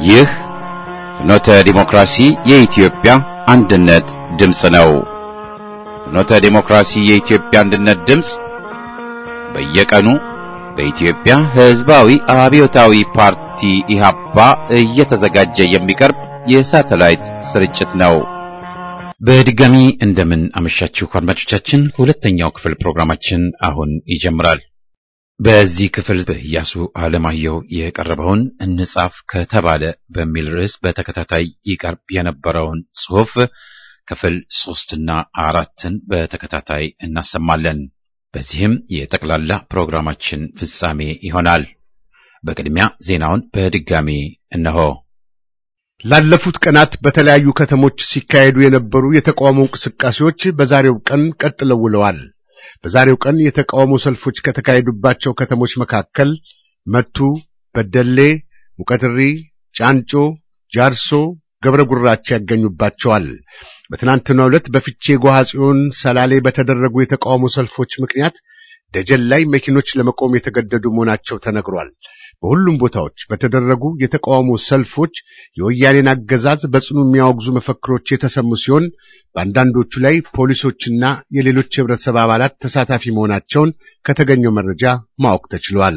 ይህ ፍኖተ ዲሞክራሲ የኢትዮጵያ አንድነት ድምፅ ነው። ፍኖተ ዲሞክራሲ የኢትዮጵያ አንድነት ድምፅ በየቀኑ በኢትዮጵያ ሕዝባዊ አብዮታዊ ፓርቲ ኢህአፓ እየተዘጋጀ የሚቀርብ የሳተላይት ስርጭት ነው። በድጋሚ እንደምን አመሻችሁ አድማጮቻችን። ሁለተኛው ክፍል ፕሮግራማችን አሁን ይጀምራል። በዚህ ክፍል በኢያሱ አለማየሁ የቀረበውን እንጻፍ ከተባለ በሚል ርዕስ በተከታታይ ይቀርብ የነበረውን ጽሑፍ ክፍል ሶስትና አራትን በተከታታይ እናሰማለን። በዚህም የጠቅላላ ፕሮግራማችን ፍጻሜ ይሆናል። በቅድሚያ ዜናውን በድጋሚ እነሆ። ላለፉት ቀናት በተለያዩ ከተሞች ሲካሄዱ የነበሩ የተቃውሞ እንቅስቃሴዎች በዛሬው ቀን ቀጥለው ውለዋል። በዛሬው ቀን የተቃውሞ ሰልፎች ከተካሄዱባቸው ከተሞች መካከል መቱ፣ በደሌ፣ ሙቀትሪ፣ ጫንጮ፣ ጃርሶ፣ ገብረ ጉራቻ ያገኙባቸዋል። በትናንትናው ዕለት በፍቼ ጓሃ ጽዮን፣ ሰላሌ በተደረጉ የተቃውሞ ሰልፎች ምክንያት ደጀን ላይ መኪኖች ለመቆም የተገደዱ መሆናቸው ተነግሯል። በሁሉም ቦታዎች በተደረጉ የተቃውሞ ሰልፎች የወያኔን አገዛዝ በጽኑ የሚያወግዙ መፈክሮች የተሰሙ ሲሆን በአንዳንዶቹ ላይ ፖሊሶችና የሌሎች የህብረተሰብ አባላት ተሳታፊ መሆናቸውን ከተገኘው መረጃ ማወቅ ተችሏል።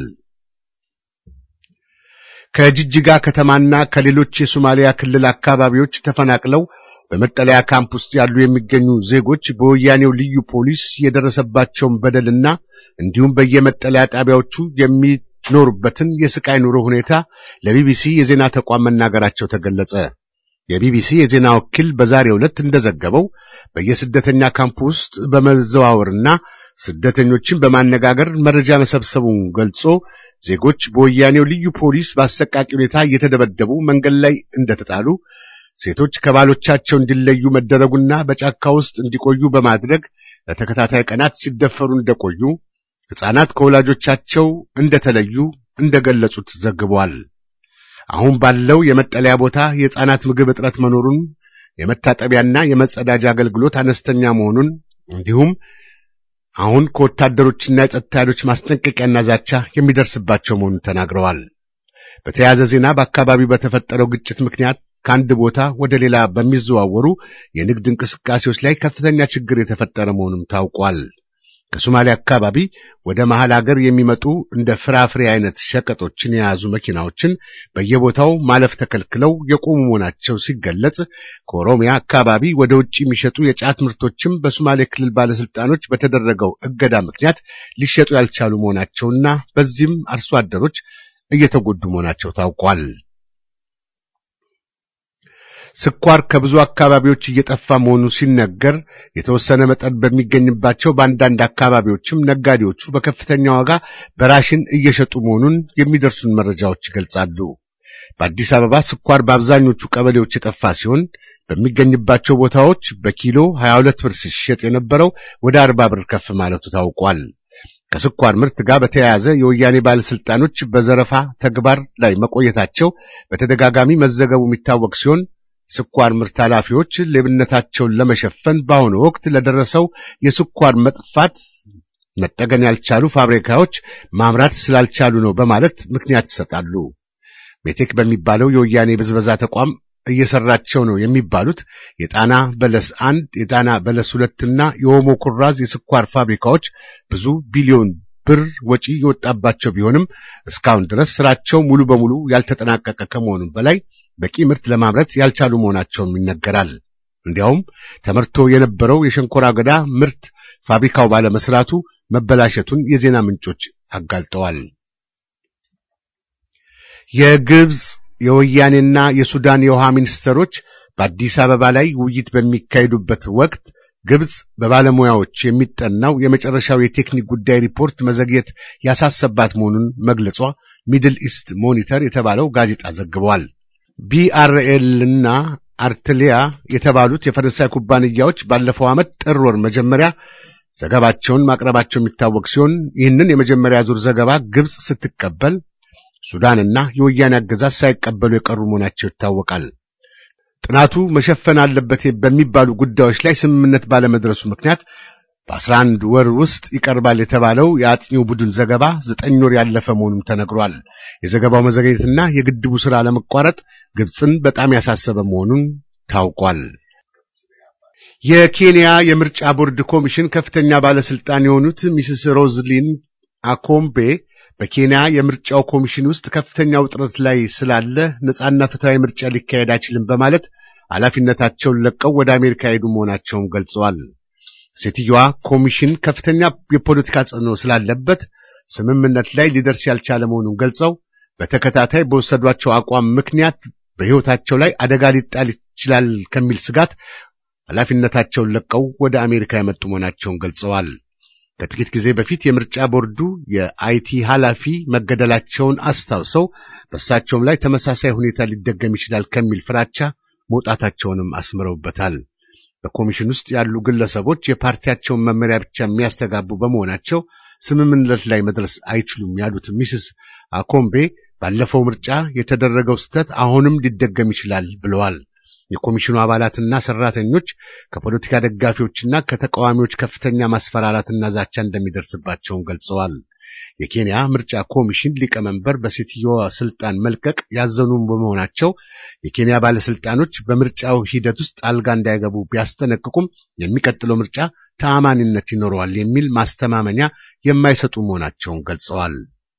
ከጅጅጋ ከተማና ከሌሎች የሶማሊያ ክልል አካባቢዎች ተፈናቅለው በመጠለያ ካምፕ ውስጥ ያሉ የሚገኙ ዜጎች በወያኔው ልዩ ፖሊስ የደረሰባቸውን በደልና እንዲሁም በየመጠለያ ጣቢያዎቹ የሚኖሩበትን የስቃይ ኑሮ ሁኔታ ለቢቢሲ የዜና ተቋም መናገራቸው ተገለጸ። የቢቢሲ የዜና ወኪል በዛሬው ዕለት እንደዘገበው በየስደተኛ ካምፕ ውስጥ በመዘዋወርና ስደተኞችን በማነጋገር መረጃ መሰብሰቡን ገልጾ ዜጎች በወያኔው ልዩ ፖሊስ በአሰቃቂ ሁኔታ እየተደበደቡ መንገድ ላይ እንደተጣሉ ሴቶች ከባሎቻቸው እንዲለዩ መደረጉና በጫካ ውስጥ እንዲቆዩ በማድረግ ለተከታታይ ቀናት ሲደፈሩ እንደቆዩ፣ ሕፃናት ከወላጆቻቸው እንደተለዩ እንደገለጹት ዘግቧል። አሁን ባለው የመጠለያ ቦታ የሕፃናት ምግብ እጥረት መኖሩን፣ የመታጠቢያና የመጸዳጃ አገልግሎት አነስተኛ መሆኑን እንዲሁም አሁን ከወታደሮችና የጸጥታ ኃይሎች ማስጠንቀቂያና ዛቻ የሚደርስባቸው መሆኑን ተናግረዋል። በተያያዘ ዜና በአካባቢው በተፈጠረው ግጭት ምክንያት ከአንድ ቦታ ወደ ሌላ በሚዘዋወሩ የንግድ እንቅስቃሴዎች ላይ ከፍተኛ ችግር የተፈጠረ መሆኑም ታውቋል። ከሶማሊያ አካባቢ ወደ መሃል አገር የሚመጡ እንደ ፍራፍሬ አይነት ሸቀጦችን የያዙ መኪናዎችን በየቦታው ማለፍ ተከልክለው የቆሙ መሆናቸው ሲገለጽ፣ ከኦሮሚያ አካባቢ ወደ ውጭ የሚሸጡ የጫት ምርቶችም በሶማሌ ክልል ባለስልጣኖች በተደረገው እገዳ ምክንያት ሊሸጡ ያልቻሉ መሆናቸውና በዚህም አርሶ አደሮች እየተጎዱ መሆናቸው ታውቋል። ስኳር ከብዙ አካባቢዎች እየጠፋ መሆኑ ሲነገር የተወሰነ መጠን በሚገኝባቸው በአንዳንድ አካባቢዎችም ነጋዴዎቹ በከፍተኛ ዋጋ በራሽን እየሸጡ መሆኑን የሚደርሱን መረጃዎች ይገልጻሉ። በአዲስ አበባ ስኳር በአብዛኞቹ ቀበሌዎች የጠፋ ሲሆን በሚገኝባቸው ቦታዎች በኪሎ 22 ብር ሲሸጥ የነበረው ወደ 40 ብር ከፍ ማለቱ ታውቋል። ከስኳር ምርት ጋር በተያያዘ የወያኔ ባለስልጣኖች በዘረፋ ተግባር ላይ መቆየታቸው በተደጋጋሚ መዘገቡ የሚታወቅ ሲሆን ስኳር ምርት ኃላፊዎች ሌብነታቸውን ለመሸፈን በአሁኑ ወቅት ለደረሰው የስኳር መጥፋት መጠገን ያልቻሉ ፋብሪካዎች ማምራት ስላልቻሉ ነው በማለት ምክንያት ይሰጣሉ። ሜቴክ በሚባለው የወያኔ ብዝበዛ ተቋም እየሰራቸው ነው የሚባሉት የጣና በለስ አንድ፣ የጣና በለስ ሁለትና የኦሞ ኩራዝ የስኳር ፋብሪካዎች ብዙ ቢሊዮን ብር ወጪ የወጣባቸው ቢሆንም እስካሁን ድረስ ስራቸው ሙሉ በሙሉ ያልተጠናቀቀ ከመሆኑም በላይ በቂ ምርት ለማምረት ያልቻሉ መሆናቸውም ይነገራል። እንዲያውም ተመርቶ የነበረው የሸንኮራ አገዳ ምርት ፋብሪካው ባለመስራቱ መበላሸቱን የዜና ምንጮች አጋልጠዋል። የግብፅ የወያኔና የሱዳን የውሃ ሚኒስትሮች በአዲስ አበባ ላይ ውይይት በሚካሄዱበት ወቅት ግብፅ በባለሙያዎች የሚጠናው የመጨረሻው የቴክኒክ ጉዳይ ሪፖርት መዘግየት ያሳሰባት መሆኑን መግለጿ ሚድል ኢስት ሞኒተር የተባለው ጋዜጣ ዘግቧል። ቢአርኤልና አርትሊያ የተባሉት የፈረንሳይ ኩባንያዎች ባለፈው ዓመት ጥር ወር መጀመሪያ ዘገባቸውን ማቅረባቸው የሚታወቅ ሲሆን ይህንን የመጀመሪያ ዙር ዘገባ ግብፅ ስትቀበል ሱዳንና የወያኔ አገዛዝ ሳይቀበሉ የቀሩ መሆናቸው ይታወቃል። ጥናቱ መሸፈን አለበት በሚባሉ ጉዳዮች ላይ ስምምነት ባለመድረሱ ምክንያት በአስራ አንድ ወር ውስጥ ይቀርባል የተባለው የአጥኚው ቡድን ዘገባ ዘጠኝ ወር ያለፈ መሆኑም ተነግሯል። የዘገባው መዘግየትና የግድቡ ሥራ ለመቋረጥ ግብፅን በጣም ያሳሰበ መሆኑን ታውቋል። የኬንያ የምርጫ ቦርድ ኮሚሽን ከፍተኛ ባለስልጣን የሆኑት ሚስስ ሮዝሊን አኮምቤ በኬንያ የምርጫው ኮሚሽን ውስጥ ከፍተኛ ውጥረት ላይ ስላለ ነጻና ፍትሐዊ ምርጫ ሊካሄድ አይችልም በማለት ኃላፊነታቸውን ለቀው ወደ አሜሪካ ሄዱ መሆናቸውን ገልጸዋል። ሴትዮዋ ኮሚሽን ከፍተኛ የፖለቲካ ጽዕኖ ስላለበት ስምምነት ላይ ሊደርስ ያልቻለ መሆኑን ገልጸው በተከታታይ በወሰዷቸው አቋም ምክንያት በሕይወታቸው ላይ አደጋ ሊጣል ይችላል ከሚል ስጋት ኃላፊነታቸውን ለቀው ወደ አሜሪካ የመጡ መሆናቸውን ገልጸዋል። ከጥቂት ጊዜ በፊት የምርጫ ቦርዱ የአይቲ ኃላፊ መገደላቸውን አስታውሰው በእሳቸውም ላይ ተመሳሳይ ሁኔታ ሊደገም ይችላል ከሚል ፍራቻ መውጣታቸውንም አስምረውበታል። በኮሚሽን ውስጥ ያሉ ግለሰቦች የፓርቲያቸውን መመሪያ ብቻ የሚያስተጋቡ በመሆናቸው ስምምነት ላይ መድረስ አይችሉም ያሉት ሚስስ አኮምቤ ባለፈው ምርጫ የተደረገው ስህተት አሁንም ሊደገም ይችላል ብለዋል። የኮሚሽኑ አባላትና ሰራተኞች ከፖለቲካ ደጋፊዎችና ከተቃዋሚዎች ከፍተኛ ማስፈራራትና ዛቻ እንደሚደርስባቸውን ገልጸዋል። የኬንያ ምርጫ ኮሚሽን ሊቀመንበር በሴትዮዋ ስልጣን መልቀቅ ያዘኑ በመሆናቸው የኬንያ ባለስልጣኖች በምርጫው ሂደት ውስጥ አልጋ እንዳይገቡ ቢያስጠነቅቁም የሚቀጥለው ምርጫ ተአማኒነት ይኖረዋል የሚል ማስተማመኛ የማይሰጡ መሆናቸውን ገልጸዋል።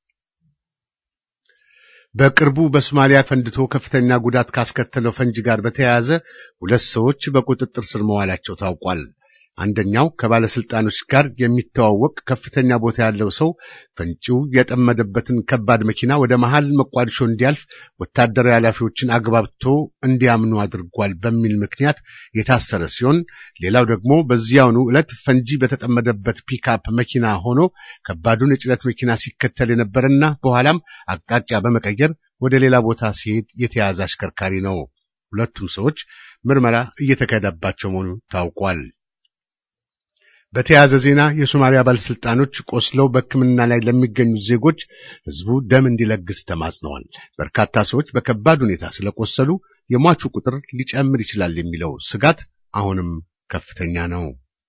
በቅርቡ በሶማሊያ ፈንድቶ ከፍተኛ ጉዳት ካስከተለው ፈንጂ ጋር በተያያዘ ሁለት ሰዎች በቁጥጥር ስር መዋላቸው ታውቋል። አንደኛው ከባለስልጣኖች ጋር የሚተዋወቅ ከፍተኛ ቦታ ያለው ሰው ፈንጂው የጠመደበትን ከባድ መኪና ወደ መሃል መቋድሾ እንዲያልፍ ወታደራዊ ኃላፊዎችን አግባብቶ እንዲያምኑ አድርጓል በሚል ምክንያት የታሰረ ሲሆን፣ ሌላው ደግሞ በዚያውኑ ዕለት ፈንጂ በተጠመደበት ፒክአፕ መኪና ሆኖ ከባዱን የጭነት መኪና ሲከተል የነበረና በኋላም አቅጣጫ በመቀየር ወደ ሌላ ቦታ ሲሄድ የተያዘ አሽከርካሪ ነው። ሁለቱም ሰዎች ምርመራ እየተካሄደባቸው መሆኑ ታውቋል። በተያያዘ ዜና የሶማሊያ ባለስልጣኖች ቆስለው በሕክምና ላይ ለሚገኙ ዜጎች ሕዝቡ ደም እንዲለግስ ተማጽነዋል። በርካታ ሰዎች በከባድ ሁኔታ ስለቆሰሉ የሟቹ ቁጥር ሊጨምር ይችላል የሚለው ስጋት አሁንም ከፍተኛ ነው።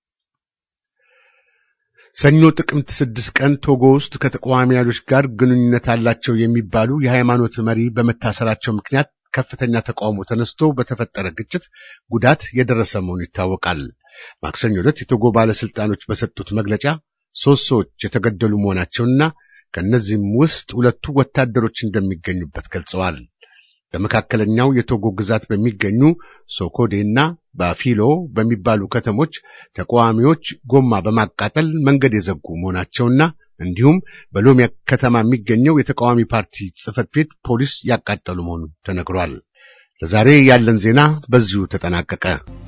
ሰኞ ጥቅምት ስድስት ቀን ቶጎ ውስጥ ከተቃዋሚ ኃይሎች ጋር ግንኙነት አላቸው የሚባሉ የሃይማኖት መሪ በመታሰራቸው ምክንያት ከፍተኛ ተቃውሞ ተነስቶ በተፈጠረ ግጭት ጉዳት የደረሰ መሆኑ ይታወቃል። ማክሰኞ ዕለት የቶጎ ባለስልጣኖች በሰጡት መግለጫ ሶስት ሰዎች የተገደሉ መሆናቸውና ከእነዚህም ውስጥ ሁለቱ ወታደሮች እንደሚገኙበት ገልጸዋል። በመካከለኛው የቶጎ ግዛት በሚገኙ ሶኮዴና ባፊሎ በሚባሉ ከተሞች ተቃዋሚዎች ጎማ በማቃጠል መንገድ የዘጉ መሆናቸውና እንዲሁም በሎሚያ ከተማ የሚገኘው የተቃዋሚ ፓርቲ ጽሕፈት ቤት ፖሊስ ያቃጠሉ መሆኑ ተነግሯል። ለዛሬ ያለን ዜና በዚሁ ተጠናቀቀ።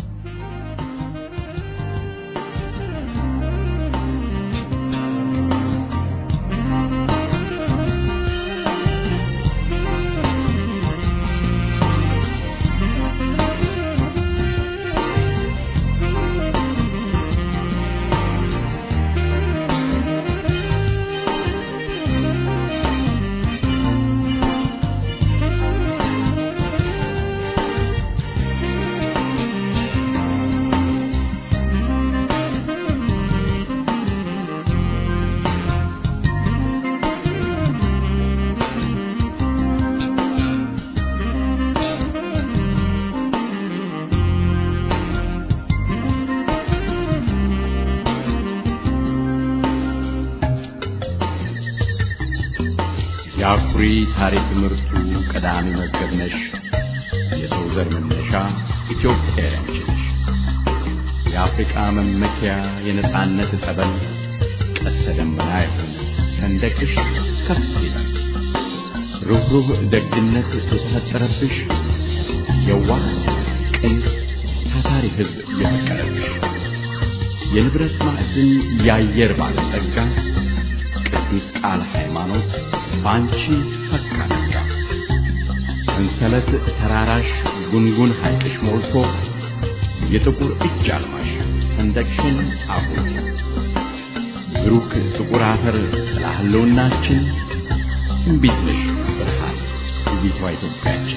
የአኩሪ ታሪክ ምርቱ ቀዳሚ መዝገብ ነሽ። የሰው ዘር መነሻ ኢትዮጵያ ያንቺ ነሽ። የአፍሪቃ መመኪያ የነጻነት ጠበል ቀስተ ደመና ይሁን ሰንደቅሽ ከፍ ይላል። ሩህሩህ ደግነት የተፈጠረብሽ የዋህ ቅን ታታሪ ሕዝብ የፈቀረብሽ የንብረት ማዕድን የአየር ባለጸጋ ቅዱስ ቃል ሃይማኖት በአንቺ ፈካ ነጋ። ሰንሰለት ተራራሽ ጉንጉን ሐይቅሽ ሞልቶ የጥቁር እጅ አልማሽ ሰንደቅሽን አጉልቶ ብሩክ ጥቁር አፈር ጥላ ህልውናችን እምቢት ነሽ ብርሃን ውቢቷ ኢትዮጵያችን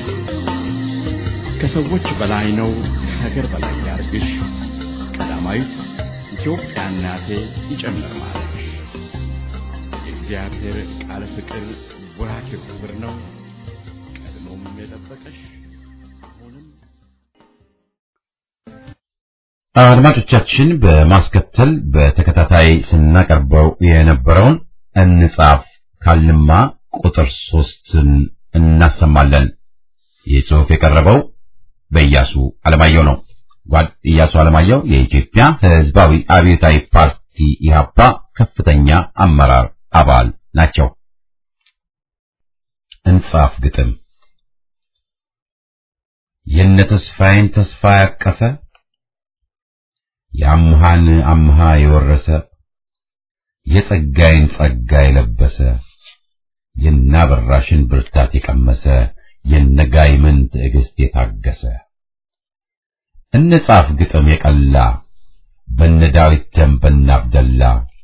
ከሰዎች በላይ ነው ከሀገር በላይ ያርግሽ ቀዳማዊት ኢትዮጵያ እናቴ ይጨምር ማለት የእግዚአብሔር ቃል ፍቅር ወራኪው ክብር ነው። ቀድሞም የጠበቀሽ አሁንም አድማጮቻችን በማስከተል በተከታታይ ስናቀርበው የነበረውን እንጻፍ ካልንማ ቁጥር ሶስትን እናሰማለን። ይህ ጽሑፍ የቀረበው በኢያሱ አለማየሁ ነው። ጓድ ኢያሱ አለማየሁ የኢትዮጵያ ሕዝባዊ አብዮታዊ ፓርቲ ኢህአፓ ከፍተኛ አመራር አባል ናቸው። እንጻፍ ግጥም የነ ተስፋዬን ተስፋ ያቀፈ የአምሃን አምሃ የወረሰ የጸጋይን ጸጋ የለበሰ የናበራሽን ብርታት የቀመሰ የነጋይምን ትዕግስት የታገሰ እንጻፍ ግጥም የቀላ በነ ዳዊት ደም በነ አብደላ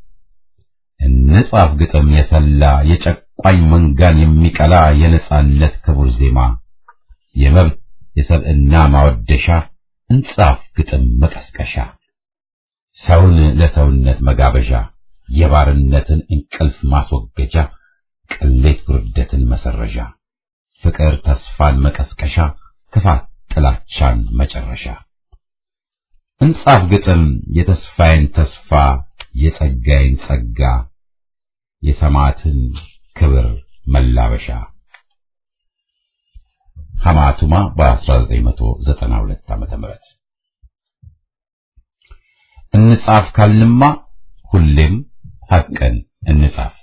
እንጻፍ ግጥም የሰላ የጨቋኝ መንጋን የሚቀላ የነጻነት ክቡር ዜማ የመብት የሰብዕና ማወደሻ እንጻፍ ግጥም መቀስቀሻ ሰውን ለሰውነት መጋበዣ የባርነትን እንቅልፍ ማስወገጃ ቅሌት ውርደትን መሰረዣ ፍቅር ተስፋን መቀስቀሻ ክፋት ጥላቻን መጨረሻ እንጻፍ ግጥም የተስፋዬን ተስፋ የጸጋዬን ጸጋ የሰማዕትን ክብር መላበሻ ሐማቱማ በ1992 ዓመተ ምህረት እንጻፍ ካልንማ ሁሌም ሐቅን እንጻፍ።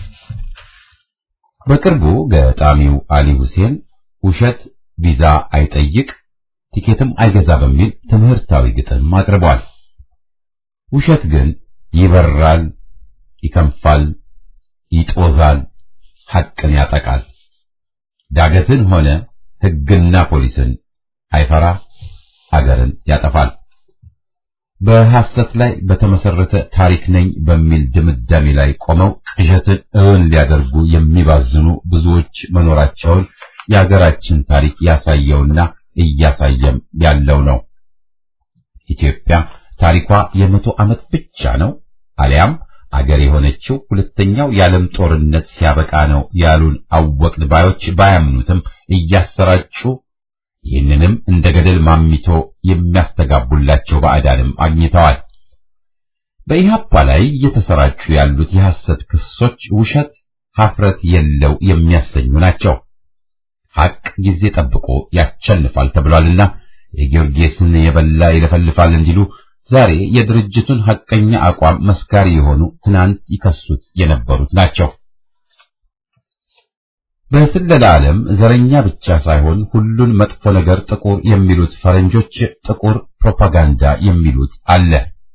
በቅርቡ ገጣሚው አሊ ሁሴን ውሸት ቪዛ አይጠይቅ ቲኬትም አይገዛ በሚል ትምህርታዊ ግጥም አቅርቧል። ውሸት ግን ይበራል፣ ይከንፋል፣ ይጦዛል፣ ሐቅን ያጠቃል። ዳገትን ሆነ ሕግና ፖሊስን አይፈራ፣ አገርን ያጠፋል። በሐሰት ላይ በተመሰረተ ታሪክ ነኝ በሚል ድምዳሜ ላይ ቆመው ቅዠትን እውን ሊያደርጉ የሚባዝኑ ብዙዎች መኖራቸውን የሀገራችን ታሪክ ያሳየውና እያሳየም ያለው ነው። ኢትዮጵያ ታሪኳ የመቶ ዓመት ብቻ ነው አሊያም አገር የሆነችው ሁለተኛው የዓለም ጦርነት ሲያበቃ ነው ያሉን አወቅን ባዮች ባያምኑትም እያሰራጩ ይህንንም እንደ ገደል ማሚቶ የሚያስተጋቡላቸው ባዕዳንም አግኝተዋል። በኢህአፓ ላይ እየተሰራጩ ያሉት የሐሰት ክሶች ውሸት ሀፍረት የለው የሚያሰኙ ናቸው። ሐቅ ጊዜ ጠብቆ ያቸንፋል ተብሏልና የጊዮርጊስን የበላ ይለፈልፋል እንዲሉ ዛሬ የድርጅቱን ሐቀኛ አቋም መስካሪ የሆኑ ትናንት ይከሱት የነበሩት ናቸው። በስለላ ዓለም ዘረኛ ብቻ ሳይሆን ሁሉን መጥፎ ነገር ጥቁር የሚሉት ፈረንጆች ጥቁር ፕሮፓጋንዳ የሚሉት አለ።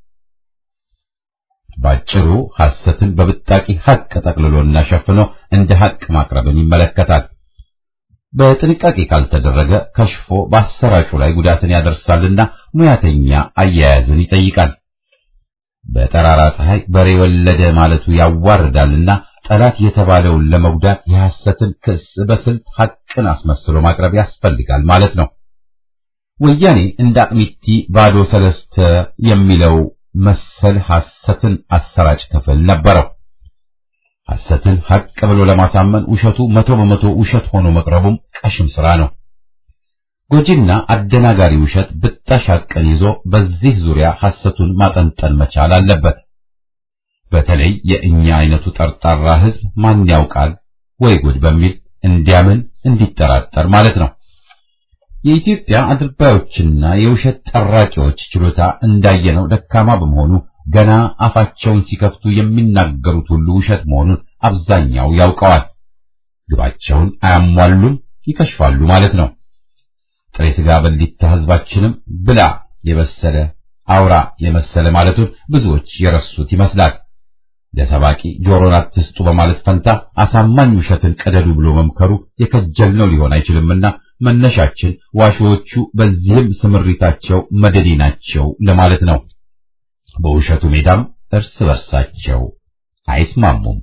ባጭሩ ሐሰትን በብጣቂ ሐቅ ጠቅልሎና ሸፍኖ እንደ ሐቅ ማቅረብን ይመለከታል። በጥንቃቄ ካልተደረገ ከሽፎ በአሰራጩ ላይ ጉዳትን ያደርሳልና ሙያተኛ አያያዝን ይጠይቃል። በጠራራ ፀሐይ በሬ ወለደ ማለቱ ያዋርዳልና ጠላት የተባለውን ለመጉዳት የሐሰትን ክስ በስልት ሐቅን አስመስሎ ማቅረብ ያስፈልጋል ማለት ነው። ወያኔ እንደ አቅሚቲ ባዶ ሰለስተ የሚለው መሰል ሐሰትን አሰራጭ ክፍል ነበረው። ሐሰትን ሐቅ ብሎ ለማሳመን ውሸቱ መቶ በመቶ ውሸት ሆኖ መቅረቡም ቀሽም ሥራ ነው። ጎጂና አደናጋሪ ውሸት ብጣሽ ሐቅን ይዞ በዚህ ዙሪያ ሐሰቱን ማጠንጠን መቻል አለበት። በተለይ የእኛ አይነቱ ጠርጣራ ሕዝብ ማን ያውቃል ወይ ጉድ በሚል እንዲያምን እንዲጠራጠር ማለት ነው። የኢትዮጵያ አድርባዮችና የውሸት ጠራቂዎች ችሎታ እንዳየነው ደካማ በመሆኑ ገና አፋቸውን ሲከፍቱ የሚናገሩት ሁሉ ውሸት መሆኑን አብዛኛው ያውቀዋል። ግባቸውን አያሟሉም፣ ይከሽፋሉ ማለት ነው። ጥሬ ሥጋ በሊታ ሕዝባችንም ብላ የበሰለ አውራ የመሰለ ማለቱን ብዙዎች የረሱት ይመስላል። ለሰባቂ ጆሮን አትስጡ በማለት ፈንታ አሳማኝ ውሸትን ቀደዱ ብሎ መምከሩ የከጀልነው ሊሆን አይችልምና መነሻችን ዋሾዎቹ በዚህም ስምሪታቸው መደዴ ናቸው ለማለት ነው። በውሸቱ ሜዳም እርስ በርሳቸው አይስማሙም።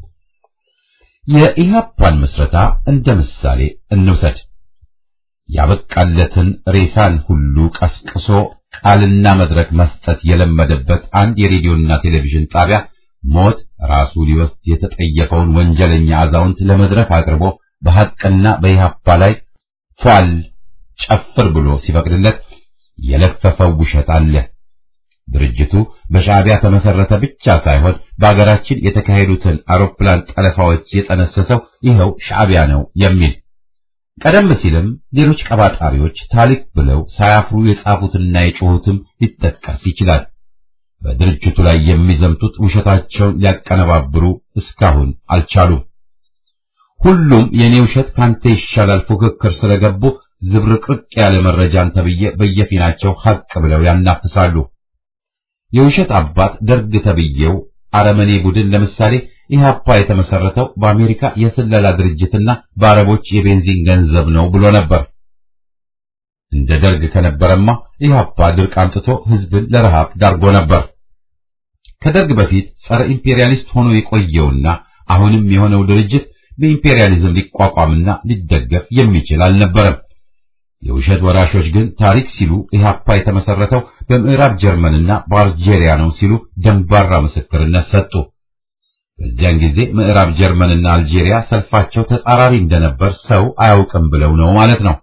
የኢህአፓን ምስረታ እንደ ምሳሌ እንውሰድ። ያበቃለትን ሬሳን ሁሉ ቀስቅሶ ቃልና መድረክ መስጠት የለመደበት አንድ የሬዲዮና ቴሌቪዥን ጣቢያ ሞት ራሱ ሊወስድ የተጠየፈውን ወንጀለኛ አዛውንት ለመድረክ አቅርቦ በሐቅና በኢህአፓ ላይ ፏል ጨፍር ብሎ ሲፈቅድለት የለፈፈው ውሸት አለ። ድርጅቱ በሻዕቢያ ተመሰረተ ብቻ ሳይሆን በአገራችን የተካሄዱትን አውሮፕላን ጠለፋዎች የጠነሰሰው ይኸው ሻዕቢያ ነው የሚል ቀደም ሲልም ሌሎች ቀባጣሪዎች ታሪክ ብለው ሳያፍሩ የጻፉትና የጮሁትም ሊጠቀስ ይችላል። በድርጅቱ ላይ የሚዘምቱት ውሸታቸውን ሊያቀነባብሩ እስካሁን አልቻሉም። ሁሉም የኔ ውሸት ካንተ ይሻላል ፉክክር ስለገቡ ዝብርቅርቅ ያለ መረጃን ተብዬ በየፊናቸው ሐቅ ብለው ያናፍሳሉ። የውሸት አባት ደርግ ተብዬው አረመኔ ቡድን ለምሳሌ ኢህአፓ የተመሰረተው በአሜሪካ የስለላ ድርጅትና በአረቦች የቤንዚን ገንዘብ ነው ብሎ ነበር። እንደ ደርግ ከነበረማ ኢህአፓ ድርቅ አምጥቶ ህዝብን ለረሃብ ዳርጎ ነበር። ከደርግ በፊት ጸረ ኢምፔሪያሊስት ሆኖ የቆየውና አሁንም የሆነው ድርጅት በኢምፔሪያሊዝም ሊቋቋምና ሊደገፍ የሚችል አልነበረም። የውሸት ወራሾች ግን ታሪክ ሲሉ ኢህአፓ የተመሰረተው በምዕራብ ጀርመንና በአልጄሪያ ነው ሲሉ ደንባራ ምስክርነት ሰጡ። በዚያን ጊዜ ምዕራብ ጀርመንና አልጄሪያ ሰልፋቸው ተጻራሪ እንደነበር ሰው አያውቅም ብለው ነው ማለት ነው።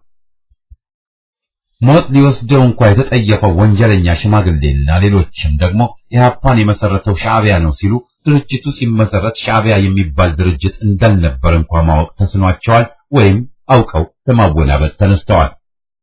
ሞት ሊወስደው እንኳ የተጠየፈው ወንጀለኛ ሽማግሌና ሌሎችም ደግሞ ኢህአፓን የመሰረተው ሻዕቢያ ነው ሲሉ ድርጅቱ ሲመሰረት ሻዕቢያ የሚባል ድርጅት እንዳልነበር እንኳ ማወቅ ተስኗቸዋል ወይም አውቀው ለማወናበድ ተነስተዋል።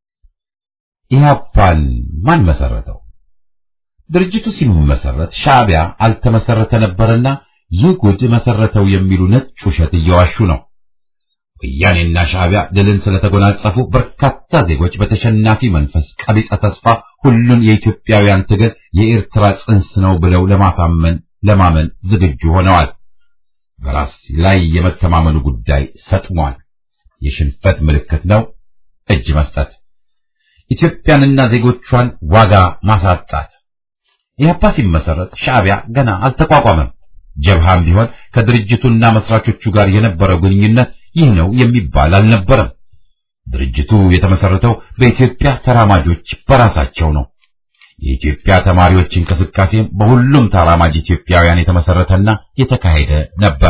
ኢህአፓን ማን መሰረተው? ድርጅቱ ሲመሰረት ሻዕቢያ አልተመሰረተ ነበርና ይህ ጉድ መሰረተው የሚሉ ነጭ ውሸት እየዋሹ ነው። ወያኔና ሻዕቢያ ድልን ስለተጎናጸፉ በርካታ ዜጎች በተሸናፊ መንፈስ ቀቢጸ ተስፋ ሁሉን የኢትዮጵያውያን ትግል የኤርትራ ጽንስ ነው ብለው ለማሳመን ለማመን ዝግጁ ሆነዋል። በራስ ላይ የመተማመኑ ጉዳይ ሰጥሟል። የሽንፈት ምልክት ነው እጅ መስጠት፣ ኢትዮጵያንና ዜጎቿን ዋጋ ማሳጣት። ኢህአፓ ሲመሰረት ሻዕቢያ ገና አልተቋቋመም። ጀብሃም ቢሆን ከድርጅቱና መስራቾቹ ጋር የነበረው ግንኙነት ይህ ነው የሚባል አልነበረም። ድርጅቱ የተመሰረተው በኢትዮጵያ ተራማጆች በራሳቸው ነው። የኢትዮጵያ ተማሪዎች እንቅስቃሴም በሁሉም ተራማጅ ኢትዮጵያውያን የተመሰረተና የተካሄደ ነበር።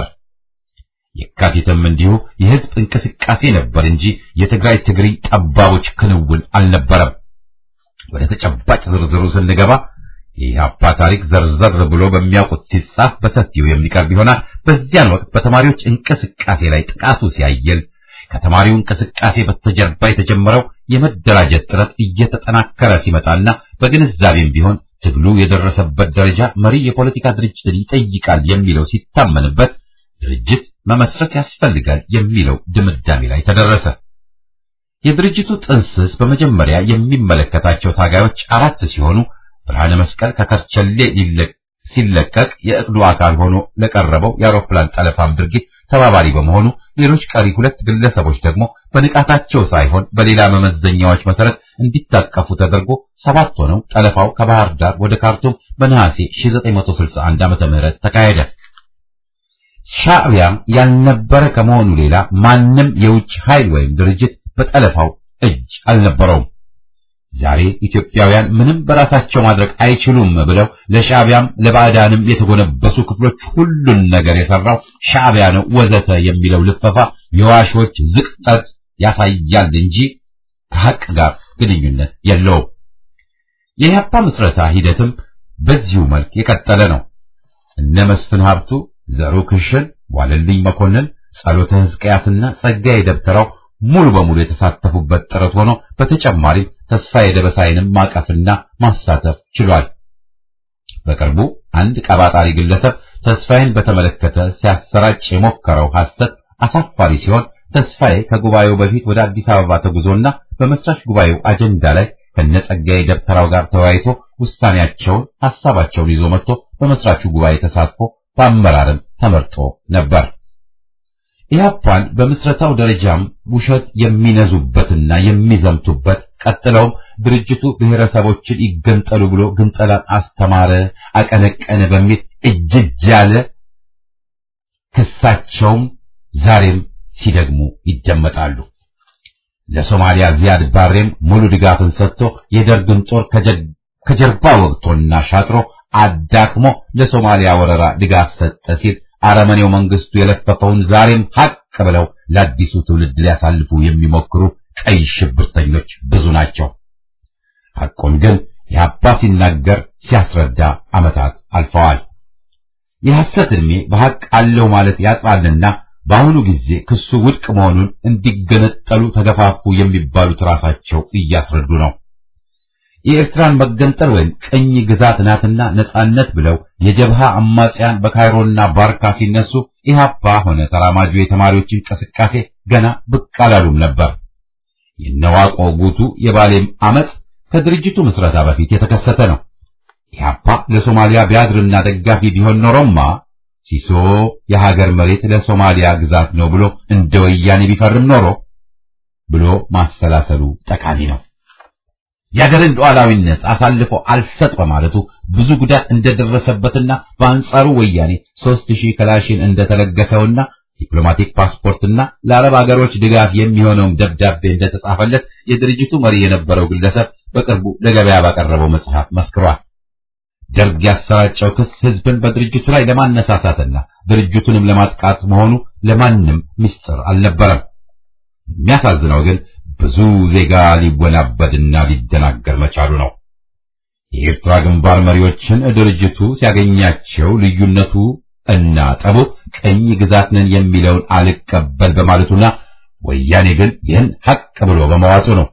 የካቲትም እንዲሁ የህዝብ እንቅስቃሴ ነበር እንጂ የትግራይ ትግሪ ጠባቦች ክንውን አልነበረም። ወደ ተጨባጭ ዝርዝሩ ስንገባ የኢህአፓ ታሪክ ዘርዘር ብሎ በሚያውቁት ሲጻፍ በሰፊው የሚቀርብ ይሆናል። በዚያን ወቅት በተማሪዎች እንቅስቃሴ ላይ ጥቃቱ ሲያየል ከተማሪው እንቅስቃሴ በስተጀርባ የተጀመረው የመደራጀት ጥረት እየተጠናከረ ሲመጣና በግንዛቤም ቢሆን ትግሉ የደረሰበት ደረጃ መሪ የፖለቲካ ድርጅትን ይጠይቃል የሚለው ሲታመንበት ድርጅት መመስረት ያስፈልጋል የሚለው ድምዳሜ ላይ ተደረሰ። የድርጅቱ ጥንስስ በመጀመሪያ የሚመለከታቸው ታጋዮች አራት ሲሆኑ ብርሃነ መስቀል ከከርቸሌ ሲለቀቅ የእቅዱ አካል ሆኖ ለቀረበው የአውሮፕላን ጠለፋም ድርጊት ተባባሪ በመሆኑ ሌሎች ቀሪ ሁለት ግለሰቦች ደግሞ በንቃታቸው ሳይሆን በሌላ መመዘኛዎች መሰረት እንዲታቀፉ ተደርጎ ሰባት ሆነው ጠለፋው ከባህር ዳር ወደ ካርቱም በነሐሴ 1961 ዓመተ ምህረት ተካሄደ። ሻዕቢያ ያልነበረ ከመሆኑ ሌላ ማንም የውጭ ኃይል ወይም ድርጅት በጠለፋው እጅ አልነበረውም። ዛሬ ኢትዮጵያውያን ምንም በራሳቸው ማድረግ አይችሉም ብለው ለሻዕቢያም ለባዕዳንም የተጎነበሱ ክፍሎች ሁሉን ነገር የሰራው ሻዕቢያ ነው ወዘተ የሚለው ልፈፋ የዋሾች ዝቅጠት ያሳያል እንጂ ከሐቅ ጋር ግንኙነት የለውም። የኢህአፓ ምስረታ ሂደትም በዚሁ መልክ የቀጠለ ነው። እነ መስፍን ሀብቱ፣ ዘሩ ክሽን፣ ዋለልኝ መኮንን፣ ጸሎተ ሕዝቅያስና ጸጋዬ ደብተራው ሙሉ በሙሉ የተሳተፉበት ጥረት ሆኖ በተጨማሪም ተስፋዬ ደበሳይንም ማቀፍና ማሳተፍ ችሏል። በቅርቡ አንድ ቀባጣሪ ግለሰብ ተስፋዬን በተመለከተ ሲያሰራጭ የሞከረው ሐሰት አሳፋሪ ሲሆን ተስፋዬ ከጉባኤው በፊት ወደ አዲስ አበባ ተጉዞና በመስራች ጉባኤው አጀንዳ ላይ ከነጸጋዬ ደብተራው ጋር ተወያይቶ ውሳኔያቸውን ሐሳባቸውን ይዞ መጥቶ በመስራቹ ጉባኤ ተሳትፎ በአመራርም ተመርጦ ነበር። ኢህአፓን በምስረታው ደረጃም ውሸት የሚነዙበትና የሚዘምቱበት ቀጥለውም ድርጅቱ ብሔረሰቦችን ይገንጠሉ ብሎ ግንጠላን አስተማረ፣ አቀነቀነ በሚል እጅጅ ያለ ክሳቸውም ዛሬም ሲደግሙ ይደመጣሉ። ለሶማሊያ ዚያድ ባሬም ሙሉ ድጋፍን ሰጥቶ የደርግን ጦር ከጀርባ ወግቶና ሻጥሮ አዳክሞ ለሶማሊያ ወረራ ድጋፍ ሰጠ ሲል አረመኔው መንግስቱ የለፈፈውን ዛሬም ሀቅ ብለው ለአዲሱ ትውልድ ሊያሳልፉ የሚሞክሩ ቀይ ሽብርተኞች ብዙ ናቸው። ሐቁን ግን የአባ ሲናገር ሲያስረዳ ዓመታት አልፈዋል። የሐሰት ዕድሜ በሐቅ አለው ማለት ያጥራልና በአሁኑ ጊዜ ክሱ ውድቅ መሆኑን እንዲገነጠሉ ተገፋፉ የሚባሉት ራሳቸው እያስረዱ ነው። የኤርትራን መገንጠል ወይም ቅኝ ግዛት ናትና ነጻነት ብለው የጀብሃ አማጽያን በካይሮና ባርካ ሲነሱ ኢህአፓ ሆነ ተራማጁ የተማሪዎች እንቅስቃሴ ገና ብቅ አላሉም ነበር። የነዋቆ ጉቱ የባሌም አመጽ ከድርጅቱ ምስረታ በፊት የተከሰተ ነው። ኢህአፓ ለሶማሊያ ቢያድርና ደጋፊ ቢሆን ኖሮማ ሲሶ የሀገር መሬት ለሶማሊያ ግዛት ነው ብሎ እንደ ወያኔ ቢፈርም ኖሮ ብሎ ማሰላሰሉ ጠቃሚ ነው። የሀገርን ሉዓላዊነት አሳልፎ አልሰጥ በማለቱ ብዙ ጉዳት እንደደረሰበትና በአንጻሩ ወያኔ ሦስት ሺህ ክላሽን እንደተለገሰውና ዲፕሎማቲክ ፓስፖርትና ለአረብ ሀገሮች ድጋፍ የሚሆነውም ደብዳቤ እንደተጻፈለት የድርጅቱ መሪ የነበረው ግለሰብ በቅርቡ ለገበያ ባቀረበው መጽሐፍ መስክሯል። ደርግ ያሰራጨው ክስ ህዝብን በድርጅቱ ላይ ለማነሳሳትና ድርጅቱንም ለማጥቃት መሆኑ ለማንም ምስጢር አልነበረም። የሚያሳዝነው ግን ብዙ ዜጋ ሊወናበድና ሊደናገር መቻሉ ነው። የኤርትራ ግንባር መሪዎችን ድርጅቱ ሲያገኛቸው ልዩነቱ እና ጠቡ ቅኝ ግዛት ነን የሚለውን አልቀበል በማለቱና ወያኔ ግን ይህን ሐቅ ብሎ በመዋጡ ነው።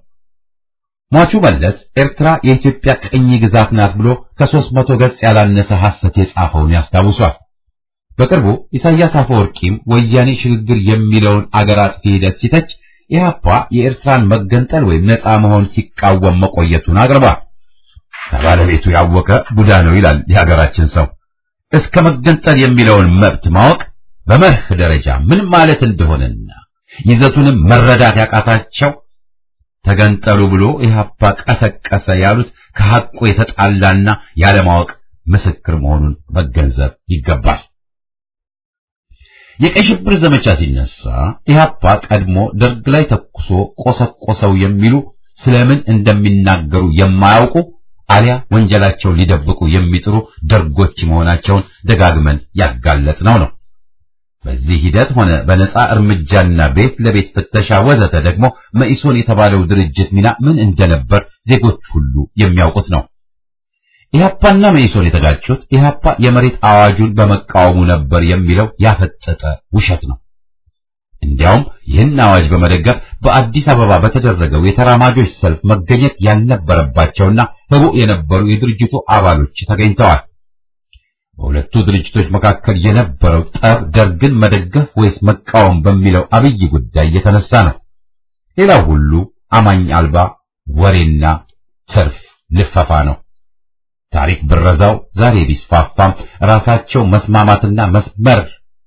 ሟቹ መለስ ኤርትራ የኢትዮጵያ ቅኝ ግዛት ናት ብሎ ከሦስት መቶ ገጽ ያላነሰ ሐሰት የጻፈውን ያስታውሷል። በቅርቡ ኢሳያስ አፈወርቂም ወያኔ ሽግግር የሚለውን አገር አጥፊ ሂደት ሲተች ኢህአፓ የኤርትራን መገንጠል ወይም ነፃ መሆን ሲቃወም መቆየቱን አቅርቧል። ከባለቤቱ ያወቀ ቡዳ ነው ይላል የሀገራችን ሰው። እስከ መገንጠል የሚለውን መብት ማወቅ በመርህ ደረጃ ምን ማለት እንደሆነና ይዘቱንም መረዳት ያቃታቸው ተገንጠሉ ብሎ ኢህአፓ ቀሰቀሰ ያሉት ከሐቁ የተጣላና ያለማወቅ ምስክር መሆኑን መገንዘብ ይገባል። የቀይ ሽብር ዘመቻ ሲነሳ ኢህአፓ ቀድሞ ደርግ ላይ ተኩሶ ቆሰቆሰው የሚሉ ስለምን እንደሚናገሩ የማያውቁ አሊያ ወንጀላቸውን ሊደብቁ የሚጥሩ ደርጎች መሆናቸውን ደጋግመን ያጋለጥነው ነው። በዚህ ሂደት ሆነ በነፃ እርምጃና ቤት ለቤት ፍተሻ ወዘተ ደግሞ መኢሶን የተባለው ድርጅት ሚና ምን እንደነበር ዜጎች ሁሉ የሚያውቁት ነው። ኢህአፓና መኢሶን የተጋጩት ኢህአፓ የመሬት አዋጁን በመቃወሙ ነበር የሚለው ያፈጠጠ ውሸት ነው። እንዲያውም ይህን አዋጅ በመደገፍ በአዲስ አበባ በተደረገው የተራማጆች ሰልፍ መገኘት ያልነበረባቸውና ህቡዕ የነበሩ የድርጅቱ አባሎች ተገኝተዋል። በሁለቱ ድርጅቶች መካከል የነበረው ጠብ ደርግን መደገፍ ወይስ መቃወም በሚለው አብይ ጉዳይ የተነሳ ነው። ሌላው ሁሉ አማኝ አልባ ወሬና ትርፍ ልፈፋ ነው። ታሪክ ብረዛው ዛሬ ቢስፋፋም ራሳቸው መስማማትና መስመር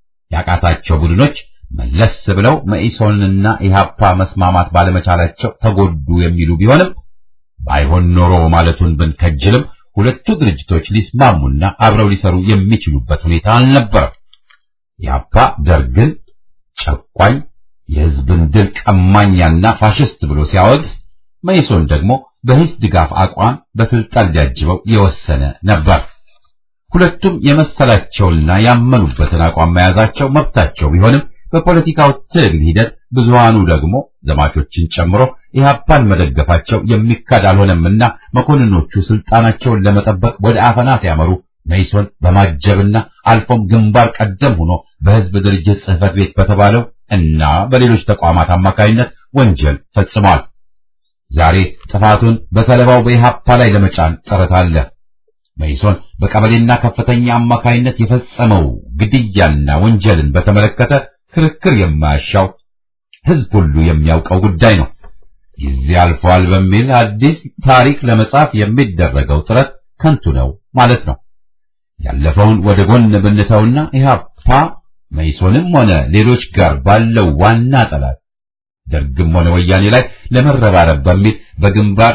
ያቃታቸው ቡድኖች መለስ ብለው መኢሶንና ኢህአፓ መስማማት ባለመቻላቸው ተጎዱ የሚሉ ቢሆንም ባይሆን ኖሮ ማለቱን ብንከጅልም ሁለቱ ድርጅቶች ሊስማሙና አብረው ሊሰሩ የሚችሉበት ሁኔታ አልነበረም። ኢህአፓ ደርግን ጨቋኝ፣ የህዝብን ድል ቀማኛና ፋሽስት ብሎ ሲያወግዝ፣ መኢሶን ደግሞ በህዝብ ድጋፍ አቋም በስልጣን ሊያጅበው የወሰነ ነበር። ሁለቱም የመሰላቸውና ያመኑበትን አቋም መያዛቸው መብታቸው ቢሆንም በፖለቲካው ትግል ሂደት ብዙሃኑ ደግሞ ዘማቾችን ጨምሮ ኢህአፓን መደገፋቸው የሚካድ አልሆነምና መኮንኖቹ ስልጣናቸውን ለመጠበቅ ወደ አፈና ሲያመሩ መኢሶን በማጀብና አልፎም ግንባር ቀደም ሆኖ በህዝብ ድርጅት ጽህፈት ቤት በተባለው እና በሌሎች ተቋማት አማካይነት ወንጀል ፈጽሟል። ዛሬ ጥፋቱን በሰለባው በኢህአፓ ላይ ለመጫን ጥረት አለ። መኢሶን በቀበሌና ከፍተኛ አማካይነት የፈጸመው ግድያና ወንጀልን በተመለከተ ክርክር የማያሻው ህዝብ ሁሉ የሚያውቀው ጉዳይ ነው። ጊዜ አልፏል በሚል አዲስ ታሪክ ለመጻፍ የሚደረገው ጥረት ከንቱ ነው ማለት ነው። ያለፈውን ወደ ጎን ብንተውና ኢህአፓ መኢሶንም ሆነ ሌሎች ጋር ባለው ዋና ጠላት ደርግም ሆነ ወያኔ ላይ ለመረባረብ በሚል በግንባር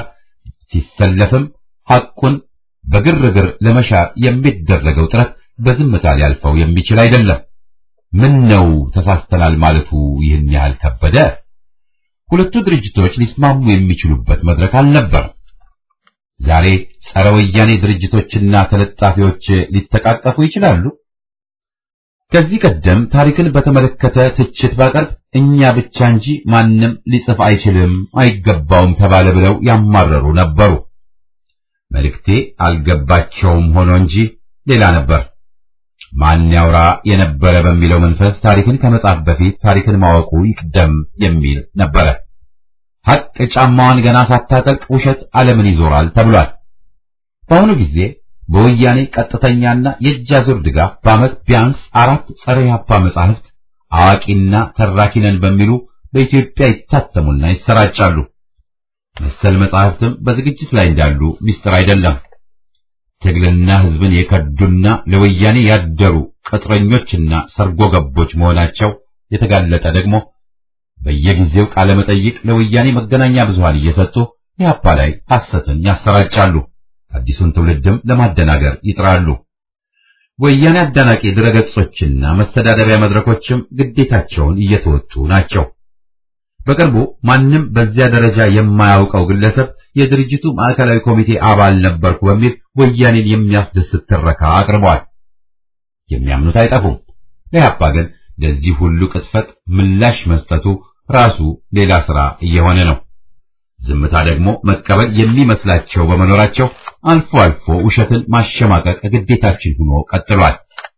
ሲሰለፍም ሐቁን በግርግር ለመሻር የሚደረገው ጥረት በዝምታ ሊያልፈው የሚችል አይደለም። ምን ነው ተሳስተናል ማለቱ ይህን ያህል ከበደ? ሁለቱ ድርጅቶች ሊስማሙ የሚችሉበት መድረክ አልነበረም። ዛሬ ጸረ ወያኔ ድርጅቶችና ተለጣፊዎች ሊተቃቀፉ ይችላሉ? ከዚህ ቀደም ታሪክን በተመለከተ ትችት ባቀርብ እኛ ብቻ እንጂ ማንም ሊጽፍ አይችልም፣ አይገባውም ተባለ ብለው ያማረሩ ነበሩ። መልእክቴ አልገባቸውም ሆኖ እንጂ ሌላ ነበር። ማን ያውራ የነበረ በሚለው መንፈስ ታሪክን ከመጻፍ በፊት ታሪክን ማወቁ ይቅደም የሚል ነበረ። ሐቅ ጫማዋን ገና ሳታጠልቅ ውሸት ዓለምን ይዞራል ተብሏል። በአሁኑ ጊዜ በወያኔ ቀጥተኛና የእጅ አዙር ድጋፍ በዓመት ቢያንስ አራት ጸረ ኢህአፓ መጻሕፍት አዋቂና ተራኪ ነን በሚሉ በኢትዮጵያ ይታተሙና ይሰራጫሉ። መሰል መጻሕፍትም በዝግጅት ላይ እንዳሉ ሚስጥር አይደለም። ትግልና ሕዝብን የከዱና ለወያኔ ያደሩ ቅጥረኞችና ሰርጎ ገቦች መሆናቸው የተጋለጠ ደግሞ በየጊዜው ቃለ መጠይቅ ለወያኔ መገናኛ ብዙሃን እየሰጡ ኢህአፓ ላይ ሐሰትን ያሰራጫሉ። አዲሱን ትውልድም ለማደናገር ይጥራሉ። ወያኔ አዳናቂ ድረገጾችና መስተዳደሪያ መድረኮችም ግዴታቸውን እየተወጡ ናቸው። በቅርቡ ማንም በዚያ ደረጃ የማያውቀው ግለሰብ የድርጅቱ ማዕከላዊ ኮሚቴ አባል ነበርኩ በሚል ወያኔን የሚያስደስት ትረካ አቅርበዋል። የሚያምኑት አይጠፉም። ለኢህአፓ ግን ለዚህ ሁሉ ቅጥፈት ምላሽ መስጠቱ ራሱ ሌላ ሥራ እየሆነ ነው። ዝምታ ደግሞ መቀበል የሚመስላቸው በመኖራቸው አልፎ አልፎ ውሸትን ማሸማቀቅ ግዴታችን ሆኖ ቀጥሏል።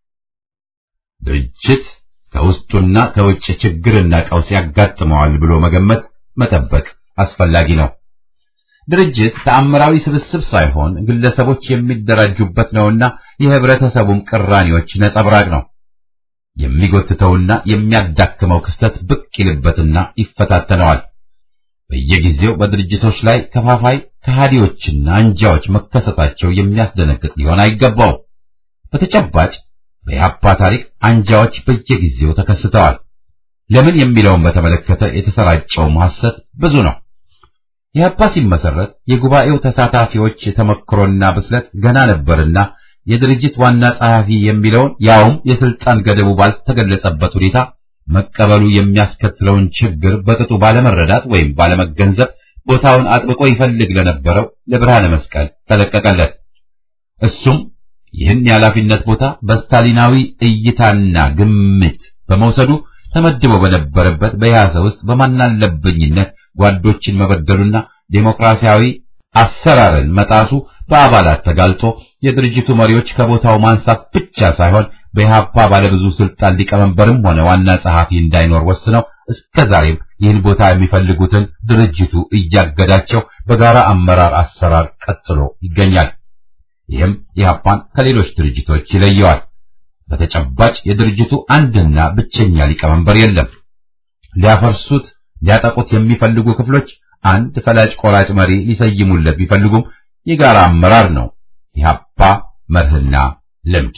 ድርጅት ከውስጡና ከውጭ ችግርና ቀውስ ያጋጥመዋል ብሎ መገመት መጠበቅ አስፈላጊ ነው። ድርጅት ተአምራዊ ስብስብ ሳይሆን ግለሰቦች የሚደራጁበት ነውና የህብረተሰቡም ቅራኔዎች ነጸብራቅ ነው። የሚጎትተውና የሚያዳክመው ክስተት ብቅ ይልበትና ይፈታተነዋል። በየጊዜው በድርጅቶች ላይ ከፋፋይ ከሃዲዎችና አንጃዎች መከሰታቸው የሚያስደነግጥ ሊሆን አይገባውም። በተጨባጭ በኢህአፓ ታሪክ አንጃዎች በየጊዜው ተከስተዋል። ለምን የሚለውን በተመለከተ የተሰራጨውም ሐሰት ብዙ ነው። ኢህአፓ ሲመሰረት የጉባኤው ተሳታፊዎች ተመክሮና ብስለት ገና ነበርና የድርጅት ዋና ጸሐፊ የሚለውን ያውም የስልጣን ገደቡ ባልተገለጸበት ሁኔታ መቀበሉ የሚያስከትለውን ችግር በቅጡ ባለመረዳት ወይም ባለመገንዘብ ቦታውን አጥብቆ ይፈልግ ለነበረው ለብርሃነ መስቀል ተለቀቀለት። እሱም ይህን የኃላፊነት ቦታ በስታሊናዊ እይታና ግምት በመውሰዱ ተመድቦ በነበረበት በያሰ ውስጥ በማናለብኝነት ጓዶችን መበደሉና ዴሞክራሲያዊ አሰራርን መጣሱ በአባላት ተጋልጦ የድርጅቱ መሪዎች ከቦታው ማንሳት ብቻ ሳይሆን በኢህአፓ ባለብዙ ስልጣን ሊቀመንበርም ሆነ ዋና ጸሐፊ እንዳይኖር ወስነው እስከ ዛሬም ይህን ቦታ የሚፈልጉትን ድርጅቱ እያገዳቸው በጋራ አመራር አሰራር ቀጥሎ ይገኛል። ይህም ኢህአፓን ከሌሎች ድርጅቶች ይለየዋል። በተጨባጭ የድርጅቱ አንድና ብቸኛ ሊቀመንበር የለም። ሊያፈርሱት ሊያጠቁት የሚፈልጉ ክፍሎች አንድ ፈላጭ ቆራጭ መሪ ሊሰይሙለት ቢፈልጉም የጋራ አመራር ነው ኢህአፓ መርህና ልምድ።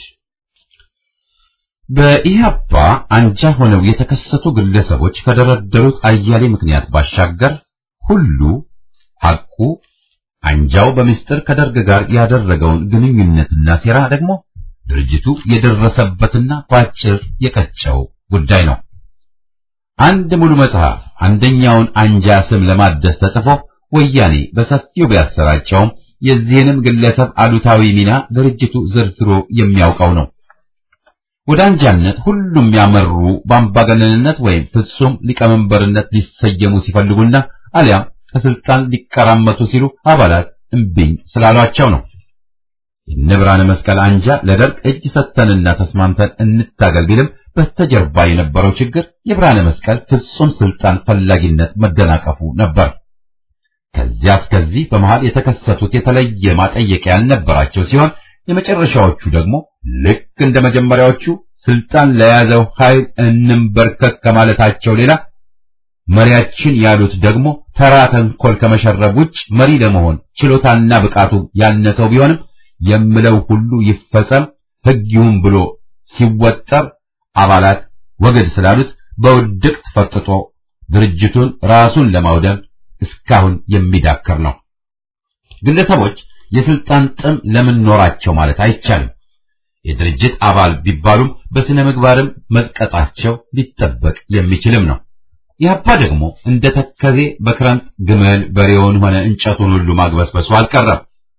በኢህአፓ አንጃ ሆነው የተከሰቱ ግለሰቦች ከደረደሩት አያሌ ምክንያት ባሻገር ሁሉ ሐቁ አንጃው በምስጢር ከደርግ ጋር ያደረገውን ግንኙነትና ሴራ ደግሞ ድርጅቱ የደረሰበትና ባጭር የቀጨው ጉዳይ ነው። አንድ ሙሉ መጽሐፍ አንደኛውን አንጃ ስም ለማደስ ተጽፎ ወያኔ በሰፊው ቢያሰራጨውም የዚህንም ግለሰብ አሉታዊ ሚና ድርጅቱ ዘርዝሮ የሚያውቀው ነው። ወደ አንጃነት ሁሉም ያመሩ በአምባገነንነት ወይም ፍጹም ሊቀመንበርነት ሊሰየሙ ሲፈልጉና አሊያም ከስልጣን ሊቀራመቱ ሲሉ አባላት እምቢኝ ስላሏቸው ነው። የነብራነ መስቀል አንጃ ለደርግ እጅ ሰጥተንና ተስማምተን እንታገል ቢልም በስተጀርባ የነበረው ችግር የብርሃነ መስቀል ፍጹም ስልጣን ፈላጊነት መደናቀፉ ነበር። ከዚያ እስከዚህ በመሃል የተከሰቱት የተለየ ማጠየቂያ ያልነበራቸው ሲሆን የመጨረሻዎቹ ደግሞ ልክ እንደ መጀመሪያዎቹ ስልጣን ለያዘው ኃይል እንንበርከክ ከማለታቸው ሌላ መሪያችን ያሉት ደግሞ ተራ ተንኮል ከመሸረብ ውጭ መሪ ለመሆን ችሎታና ብቃቱ ያነሰው ቢሆንም የምለው ሁሉ ይፈጸም ሕግ ይሁን ብሎ ሲወጠር አባላት ወገድ ስላሉት በውድቅት ፈርጥጦ ድርጅቱን ራሱን ለማውደም እስካሁን የሚዳከር ነው። ግለሰቦች የስልጣን ጥም ለምን ኖራቸው ማለት አይቻልም። የድርጅት አባል ቢባሉም በስነ ምግባርም መዝቀጣቸው ሊጠበቅ የሚችልም ነው። ኢህአፓ ደግሞ እንደ ተከዜ በክረምት ግመል በሬውን ሆነ እንጨቱን ሁሉ ማግበስበሱ አልቀረም።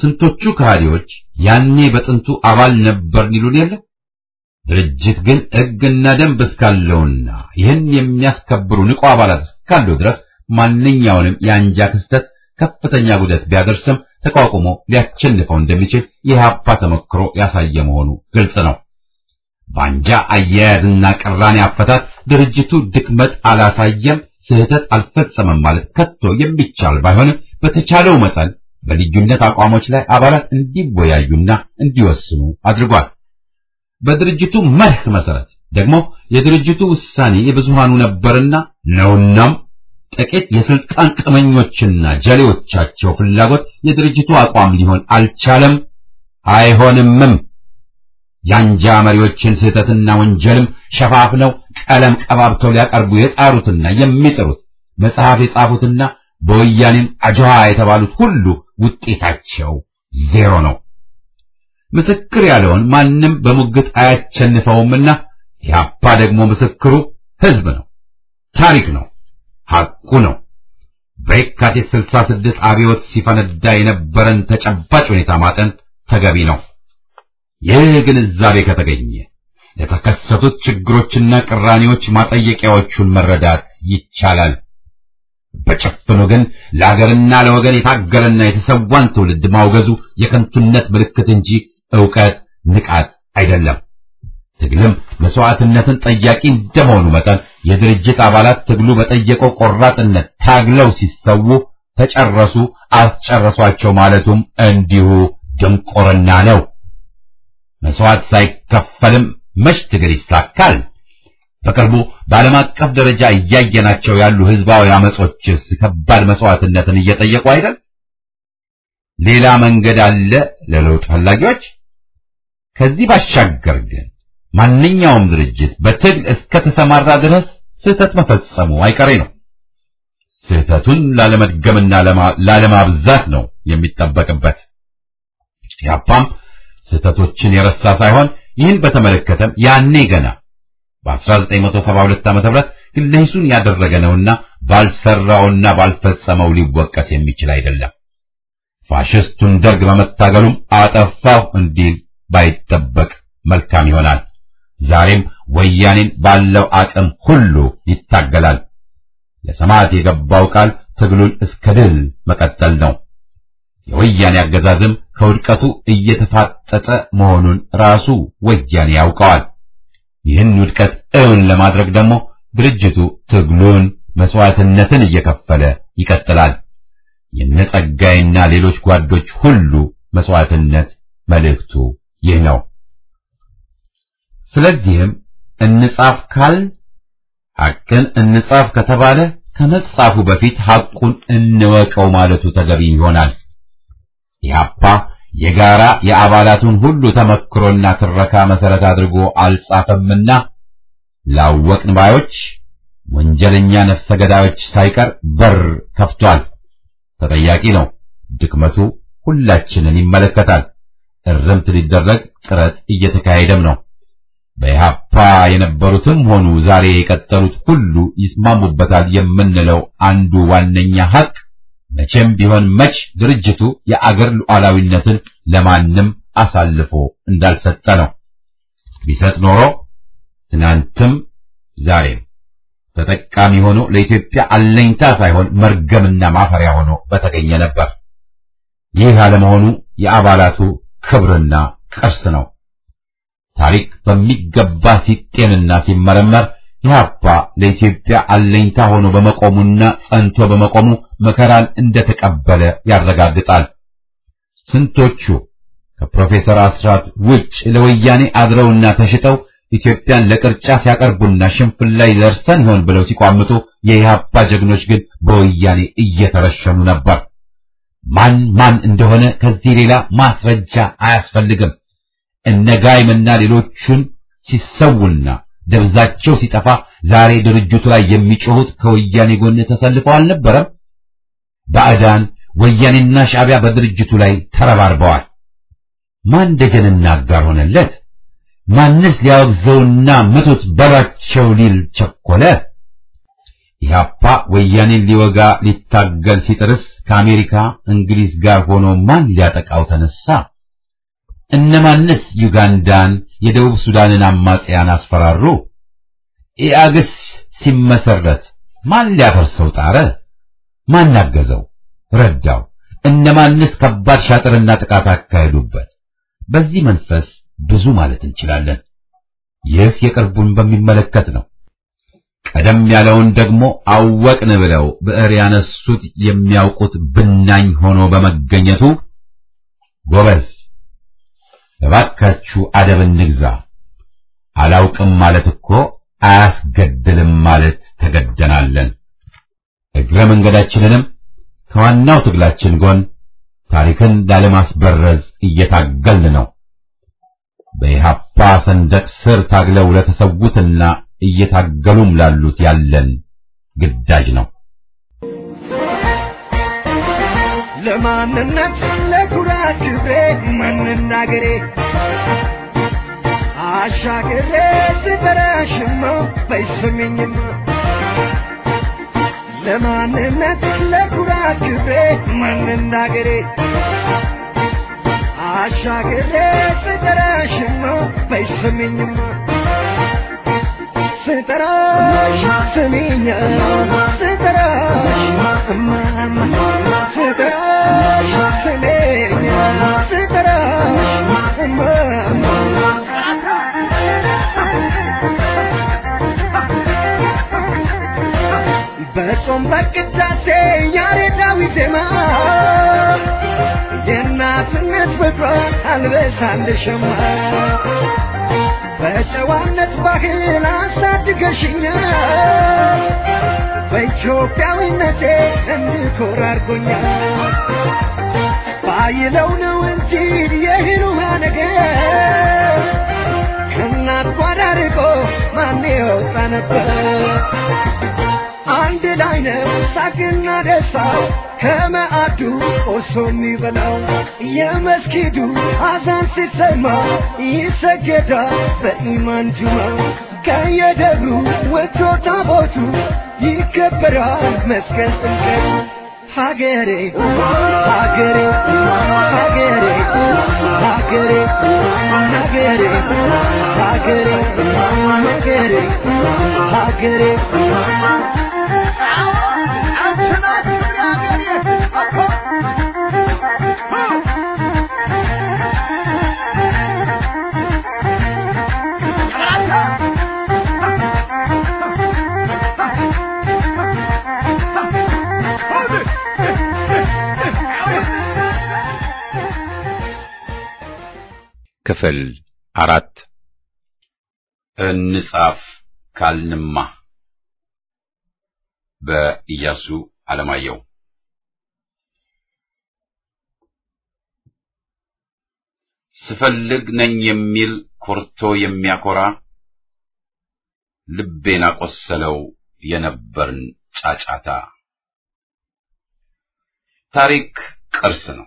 ስንቶቹ ከሃዲዎች ያኔ በጥንቱ አባል ነበርን ይሉን የለ። ድርጅት ግን ሕግና ደንብ እስካለውና ይህን የሚያስከብሩ ንቁ አባላት እስካሉ ድረስ ማንኛውንም የአንጃ ክስተት ከፍተኛ ጉዳት ቢያደርስም ተቋቁሞ ሊያቸንፈው እንደሚችል የኢህአፓ ተሞክሮ ያሳየ መሆኑ ግልጽ ነው። በአንጃ አያያዝና ቅራኔ አፈታት ድርጅቱ ድክመት አላሳየም፣ ስህተት አልፈጸመም ማለት ከቶ የሚቻል ባይሆንም በተቻለው መጠን በልዩነት አቋሞች ላይ አባላት እንዲወያዩና እንዲወስኑ አድርጓል። በድርጅቱ መርህ መሰረት ደግሞ የድርጅቱ ውሳኔ የብዙሃኑ ነበርና ነውናም ጥቂት የስልጣን ቅመኞችና ጀሌዎቻቸው ፍላጎት የድርጅቱ አቋም ሊሆን አልቻለም፣ አይሆንምም። የአንጃ መሪዎችን ስህተትና ወንጀልም ሸፋፍነው ቀለም ቀባብተው ሊያቀርቡ የጣሩትና የሚጥሩት መጽሐፍ የጻፉትና በወያኔም አጅዋ የተባሉት ሁሉ ውጤታቸው ዜሮ ነው። ምስክር ያለውን ማንም በሙግት አያቸንፈውምና ኢህአፓ ደግሞ ምስክሩ ሕዝብ ነው፣ ታሪክ ነው፣ ሐቁ ነው። በየካቲት 66 አብዮት ሲፈነዳ የነበረን ተጨባጭ ሁኔታ ማጠን ተገቢ ነው። ይህ ግንዛቤ ከተገኘ የተከሰቱት ችግሮችና ቅራኔዎች ማጠየቂያዎቹን መረዳት ይቻላል። በጭፍኑ ግን ለአገርና ለወገን የታገለና የተሰዋን ትውልድ ማውገዙ የከንቱነት ምልክት እንጂ ዕውቀት ንቃት አይደለም። ትግልም መስዋዕትነትን ጠያቂ እንደመሆኑ መጠን የድርጅት አባላት ትግሉ በጠየቀው ቆራጥነት ታግለው ሲሰዉ ተጨረሱ፣ አስጨረሷቸው ማለቱም እንዲሁ ድንቁርና ነው። መስዋዕት ሳይከፈልም መች ትግል ይሳካል? በቅርቡ በዓለም አቀፍ ደረጃ እያየናቸው ያሉ ህዝባዊ አመጾችስ ከባድ መስዋዕትነትን እየጠየቁ አይደል? ሌላ መንገድ አለ ለለውጥ ፈላጊዎች። ከዚህ ባሻገር ግን ማንኛውም ድርጅት በትግል እስከ ተሰማራ ድረስ ስህተት መፈጸሙ አይቀሬ ነው። ስህተቱን ላለመድገምና ላለማብዛት ነው የሚጠበቅበት። ያፓም ስህተቶችን የረሳ ሳይሆን ይህን በተመለከተም ያኔ ገና በ1972 ዓ.ም ግለሂሱን ያደረገ ነውና ባልሰራውና ባልፈጸመው ሊወቀስ የሚችል አይደለም። ፋሽስቱን ደርግ በመታገሉም አጠፋው እንዲል ባይጠበቅ መልካም ይሆናል። ዛሬም ወያኔን ባለው አቅም ሁሉ ይታገላል። ለሰማዕት የገባው ቃል ትግሉን እስከ ድል መቀጠል ነው። የወያኔ አገዛዝም ከውድቀቱ እየተፋጠጠ መሆኑን ራሱ ወያኔ ያውቀዋል። ይህን ውድቀት እውን ለማድረግ ደግሞ ድርጅቱ ትግሉን መስዋዕትነትን እየከፈለ ይቀጥላል። የነጸጋይና ሌሎች ጓዶች ሁሉ መስዋዕትነት መልእክቱ ይህ ነው። ስለዚህም እንጻፍ ካል ሐቅን እንጻፍ ከተባለ ከመጻፉ በፊት ሐቁን እንወቀው ማለቱ ተገቢ ይሆናል። ኢህአፓ የጋራ የአባላቱን ሁሉ ተመክሮና ትረካ መሰረት አድርጎ አልጻፈምና ላወቅን ባዮች ወንጀለኛ ነፍሰ ገዳዮች ሳይቀር በር ከፍቷል። ተጠያቂ ነው። ድክመቱ ሁላችንን ይመለከታል። እርምት ሊደረግ ጥረት እየተካሄደም ነው። በኢህአፓ የነበሩትም ሆኑ ዛሬ የቀጠሉት ሁሉ ይስማሙበታል የምንለው አንዱ ዋነኛ ሐቅ መቼም ቢሆን መች ድርጅቱ የአገር ሉዓላዊነትን ለማንም አሳልፎ እንዳልሰጠ ነው። ቢሰጥ ኖሮ ትናንትም ዛሬም ተጠቃሚ ሆኖ ለኢትዮጵያ አለኝታ ሳይሆን መርገምና ማፈሪያ ሆኖ በተገኘ ነበር። ይህ አለመሆኑ የአባላቱ ክብርና ቅርስ ነው። ታሪክ በሚገባ ሲጤንና ሲመረመር ኢህአፓ ለኢትዮጵያ አለኝታ ሆኖ በመቆሙና ጸንቶ በመቆሙ መከራን እንደተቀበለ ያረጋግጣል። ስንቶቹ ከፕሮፌሰር አስራት ውጭ ለወያኔ አድረውና ተሽጠው ኢትዮጵያን ለቅርጫ ሲያቀርቡና ሽንፍል ላይ ደርሰን ይሆን ብለው ሲቋምጡ የኢህአፓ ጀግኖች ግን በወያኔ እየተረሸኑ ነበር። ማን ማን እንደሆነ ከዚህ ሌላ ማስረጃ አያስፈልግም። እነ ጋይምና ሌሎቹን ሲሰውና ደብዛቸው ሲጠፋ ዛሬ ድርጅቱ ላይ የሚጮሁት ከወያኔ ጎን ተሰልፈው አልነበረም? ባዕዳን ወያኔና ሻዕቢያ በድርጅቱ ላይ ተረባርበዋል። ማን ደጀንና አጋር ሆነለት? ማንስ ሊያወግዘውና ምቱት በላቸው ሊል ቸኮለ? ኢህአፓ ወያኔን ሊወጋ ሊታገል ሲጥርስ ከአሜሪካ እንግሊዝ ጋር ሆኖ ማን ሊያጠቃው ተነሳ? እነማንስ ዩጋንዳን፣ የደቡብ ሱዳንን አማጽያን አስፈራሩ? ኢአግስ ሲመሰረት ማን ሊያፈርሰው ጣረ? ማን አገዘው? ረዳው? እነማንስ ከባድ ሻጥርና ጥቃት አካሄዱበት? በዚህ መንፈስ ብዙ ማለት እንችላለን። ይህ የቅርቡን በሚመለከት ነው። ቀደም ያለውን ደግሞ አወቅን ብለው ብዕር ያነሱት የሚያውቁት ብናኝ ሆኖ በመገኘቱ ጎበዝ እባካችሁ አደብ እንግዛ። አላውቅም ማለት እኮ አያስገድልም ማለት ተገደናለን። እግረ መንገዳችንንም ከዋናው ትግላችን ጎን ታሪክን ላለማስበረዝ እየታገልን ነው። በኢሃፓ ሰንደቅ ስር ታግለው ለተሰዉትና እየታገሉም ላሉት ያለን ግዳጅ ነው። ለማንነት ለኩራት ክብሬ መናገሬ አሻግሬ ስጠራሽማ በይስምኝማ ለማንነት ለኩራት ክብሬ መናገሬ አሻግሬ ስጠራሽማ በይስምኝማ ስጠራሽ ስሚኛ ስጠራሽ እማማ ስጠራሽ ስሜኛ ስጠራሽ እማማ በጾም በቅዳሴ ያሬዳዊ ዜማ የእናትነት ፍቅሯ አልበሳልሽማ በጨዋነት ባህል አሳድገሽኛል በኢትዮጵያዊነቴ እንድኮራ አድርጎኛል ባይለው ነው እንጂ የህሉማ ነገር ከእናት ጓዳ ርቆ ማን የወጣ ነበር አንድ ላይ ነው ሳቅና ደስታው ከመዓዱ ቆሶ የሚበላው የመስጊዱ አዛን ሲሰማ ይሰገዳል በኢማን ጁማ ከየደብሩ ወጥቶ ታቦቱ ይከበራል መስቀል ጥምቀቱ ሀገሬ ሀገሬ ሀገሬ ሀገሬ ሀገሬ ሀገሬ ሀገሬ ሀገሬ ክፍል አራት እንጻፍ ካልንማ በኢያሱ አለማየሁ ስፈልግ ነኝ የሚል ኮርቶ የሚያኮራ ልቤን አቆሰለው የነበርን ጫጫታ። ታሪክ ቅርስ ነው።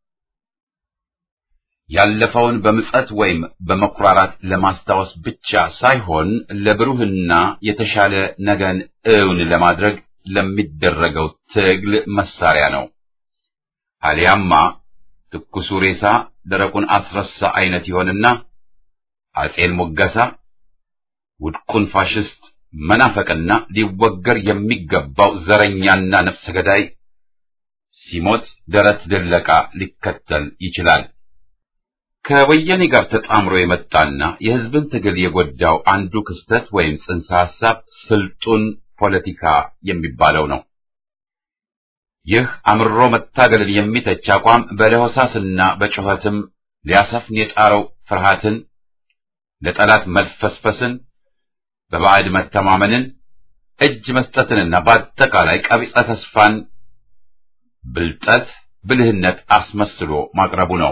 ያለፈውን በምጸት ወይም በመኩራራት ለማስታወስ ብቻ ሳይሆን ለብሩህና የተሻለ ነገን እውን ለማድረግ ለሚደረገው ትግል መሳሪያ ነው። አሊያማ ትኩሱ ሬሳ ደረቁን አስረሳ አይነት ይሆንና አጼን ሞገሳ ውድቁን ፋሽስት መናፈቅና ሊወገር የሚገባው ዘረኛና ነፍሰ ገዳይ ሲሞት ደረት ድለቃ ሊከተል ይችላል። ከወያኔ ጋር ተጣምሮ የመጣና የሕዝብን ትግል የጎዳው አንዱ ክስተት ወይም ጽንሰ ሐሳብ ስልጡን ፖለቲካ የሚባለው ነው። ይህ አምሮ መታገልን የሚተች አቋም በለሆሳስና በጩኸትም ሊያሰፍን የጣረው ፍርሃትን፣ ለጠላት መልፈስፈስን፣ በባዕድ መተማመንን፣ እጅ መስጠትንና በአጠቃላይ ቀቢጸ ተስፋን ብልጠት፣ ብልህነት አስመስሎ ማቅረቡ ነው።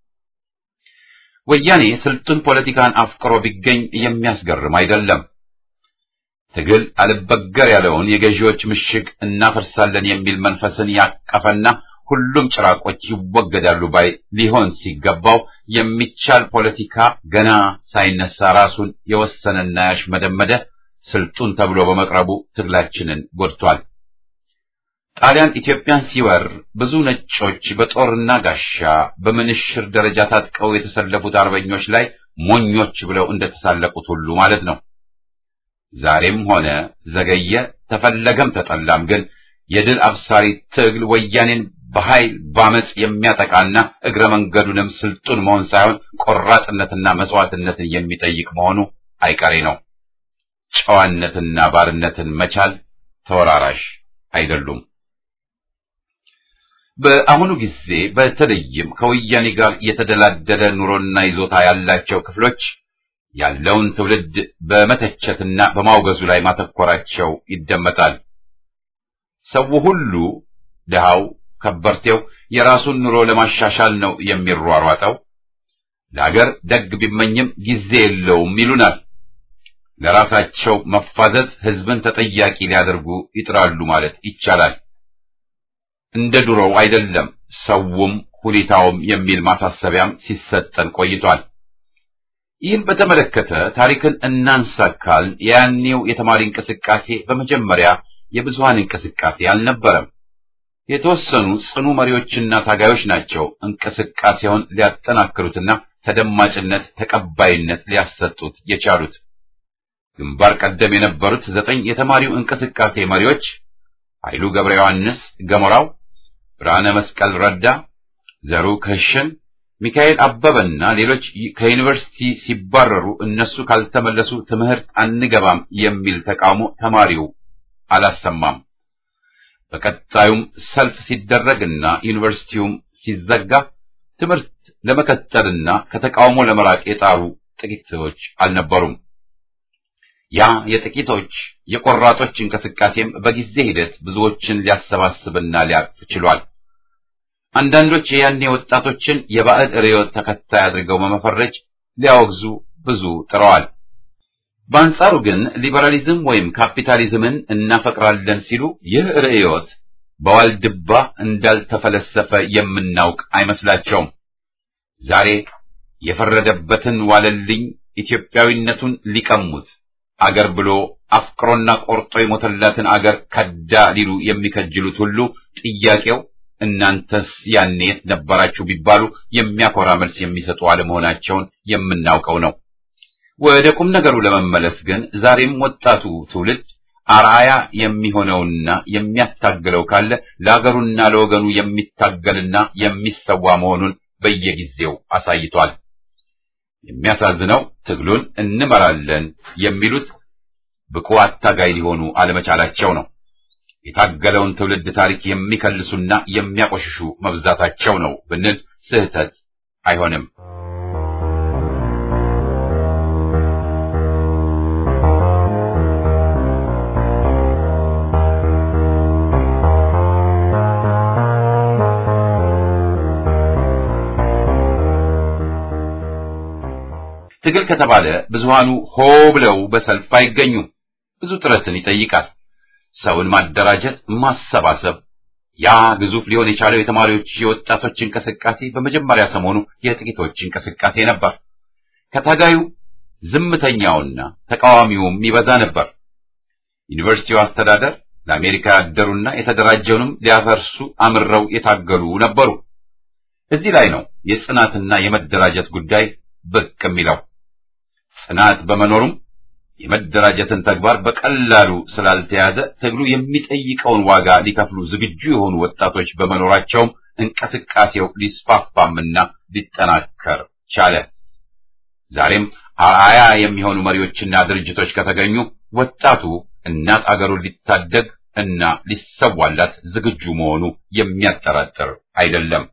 ወያኔ ስልጡን ፖለቲካን አፍቅሮ ቢገኝ የሚያስገርም አይደለም። ትግል አልበገር ያለውን የገዢዎች ምሽግ እናፈርሳለን የሚል መንፈስን ያቀፈና ሁሉም ጭራቆች ይወገዳሉ ባይ ሊሆን ሲገባው የሚቻል ፖለቲካ ገና ሳይነሳ ራሱን የወሰነና ያሽመደመደ ስልጡን ተብሎ በመቅረቡ ትግላችንን ጎድቷል። ጣሊያን ኢትዮጵያን ሲወር ብዙ ነጮች በጦርና ጋሻ በምንሽር ደረጃ ታጥቀው የተሰለፉት አርበኞች ላይ ሞኞች ብለው እንደተሳለቁት ሁሉ ማለት ነው። ዛሬም ሆነ ዘገየ ተፈለገም ተጠላም ግን የድል አብሳሪ ትግል ወያኔን በኃይል ባመጽ የሚያጠቃና እግረ መንገዱንም ስልጡን መሆን ሳይሆን ቆራጥነትና መስዋዕትነትን የሚጠይቅ መሆኑ አይቀሬ ነው። ጨዋነትና ባርነትን መቻል ተወራራሽ አይደሉም። በአሁኑ ጊዜ በተለይም ከወያኔ ጋር የተደላደለ ኑሮና ይዞታ ያላቸው ክፍሎች ያለውን ትውልድ በመተቸትና በማውገዙ ላይ ማተኮራቸው ይደመጣል። ሰው ሁሉ ድሃው፣ ከበርቴው የራሱን ኑሮ ለማሻሻል ነው የሚሯሯጠው። ለአገር ደግ ቢመኝም ጊዜ የለውም ይሉናል። ለራሳቸው መፋዘዝ ሕዝብን ተጠያቂ ሊያደርጉ ይጥራሉ ማለት ይቻላል። እንደ ድሮው አይደለም ሰውም ሁኔታውም የሚል ማሳሰቢያም ሲሰጠን ቆይቷል። ይህን በተመለከተ ታሪክን እናንሳካል። የያኔው የተማሪ እንቅስቃሴ በመጀመሪያ የብዙሃን እንቅስቃሴ አልነበረም። የተወሰኑ ጽኑ መሪዎችና ታጋዮች ናቸው እንቅስቃሴውን ሊያጠናክሩትና ተደማጭነት፣ ተቀባይነት ሊያሰጡት የቻሉት። ግንባር ቀደም የነበሩት ዘጠኝ የተማሪው እንቅስቃሴ መሪዎች ኃይሉ ገብረ ዮሐንስ ገሞራው፣ ብርሃነ መስቀል ረዳ፣ ዘሩ ከሽን፣ ሚካኤል አበበና ሌሎች ከዩኒቨርሲቲ ሲባረሩ እነሱ ካልተመለሱ ትምህርት አንገባም የሚል ተቃውሞ ተማሪው አላሰማም። በቀጣዩም ሰልፍ ሲደረግና ዩኒቨርሲቲውም ሲዘጋ ትምህርት ለመቀጠልና ከተቃውሞ ለመራቅ የጣሩ ጥቂቶች አልነበሩም። ያ የጥቂቶች የቆራጦች እንቅስቃሴም በጊዜ ሂደት ብዙዎችን ሊያሰባስብና ሊያቅፍ ችሏል። አንዳንዶች የያኔ ወጣቶችን የባዕድ ርዕዮት ተከታይ አድርገው በመፈረጅ ሊያወግዙ ብዙ ጥረዋል። በአንጻሩ ግን ሊበራሊዝም ወይም ካፒታሊዝምን እናፈቅራለን ሲሉ ይህ ርዕዮት በዋልድባ እንዳልተፈለሰፈ የምናውቅ አይመስላቸውም። ዛሬ የፈረደበትን ዋለልኝ ኢትዮጵያዊነቱን ሊቀሙት አገር ብሎ አፍቅሮና ቆርጦ የሞተላትን አገር ከዳ ሊሉ የሚከጅሉት ሁሉ ጥያቄው እናንተስ ያኔ የት ነበራችሁ ቢባሉ የሚያኮራ መልስ የሚሰጡ አለመሆናቸውን የምናውቀው ነው። ወደ ቁም ነገሩ ለመመለስ ግን ዛሬም ወጣቱ ትውልድ አርአያ የሚሆነውና የሚያታግለው ካለ ለአገሩና ለወገኑ የሚታገልና የሚሰዋ መሆኑን በየጊዜው አሳይቷል። የሚያሳዝነው ትግሉን እንመራለን የሚሉት ብቁ አታጋይ ሊሆኑ አለመቻላቸው ነው። የታገለውን ትውልድ ታሪክ የሚከልሱና የሚያቆሽሹ መብዛታቸው ነው ብንል ስህተት አይሆንም። ትግል ከተባለ ብዙሃኑ ሆ ብለው በሰልፍ አይገኙም። ብዙ ጥረትን ይጠይቃል። ሰውን ማደራጀት፣ ማሰባሰብ። ያ ግዙፍ ሊሆን የቻለው የተማሪዎች የወጣቶች እንቅስቃሴ በመጀመሪያ ሰሞኑ የጥቂቶች እንቅስቃሴ ነበር። ከታጋዩ ዝምተኛውና ተቃዋሚውም ይበዛ ነበር። ዩኒቨርሲቲው አስተዳደር ለአሜሪካ ያደሩና የተደራጀውንም ሊያፈርሱ አምረው የታገሉ ነበሩ። እዚህ ላይ ነው የጽናትና የመደራጀት ጉዳይ ብቅ የሚለው። ጽናት በመኖሩም የመደራጀትን ተግባር በቀላሉ ስላልተያዘ ትግሉ የሚጠይቀውን ዋጋ ሊከፍሉ ዝግጁ የሆኑ ወጣቶች በመኖራቸውም እንቅስቃሴው ሊስፋፋምና ሊጠናከር ቻለ። ዛሬም አርአያ የሚሆኑ መሪዎችና ድርጅቶች ከተገኙ ወጣቱ እናት አገሩን ሊታደግ እና ሊሰዋላት ዝግጁ መሆኑ የሚያጠራጥር አይደለም።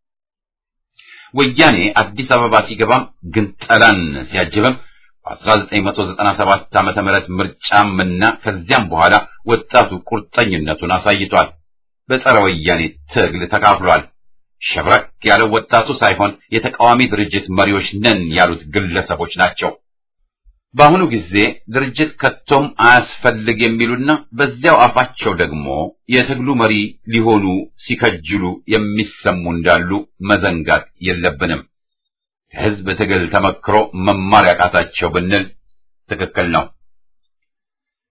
ወያኔ አዲስ አበባ ሲገባም ግንጠላን ሲያጅብም በ1997 ዓመተ ምህረት ምርጫም እና ከዚያም በኋላ ወጣቱ ቁርጠኝነቱን አሳይቷል። በጸረ ወያኔ ትግል ተካፍሏል። ሸብረክ ያለው ወጣቱ ሳይሆን የተቃዋሚ ድርጅት መሪዎች ነን ያሉት ግለሰቦች ናቸው። በአሁኑ ጊዜ ድርጅት ከቶም አያስፈልግ የሚሉና በዚያው አፋቸው ደግሞ የትግሉ መሪ ሊሆኑ ሲከጅሉ የሚሰሙ እንዳሉ መዘንጋት የለብንም። ከሕዝብ ትግል ተመክሮ መማር ያቃታቸው ብንል ትክክል ነው።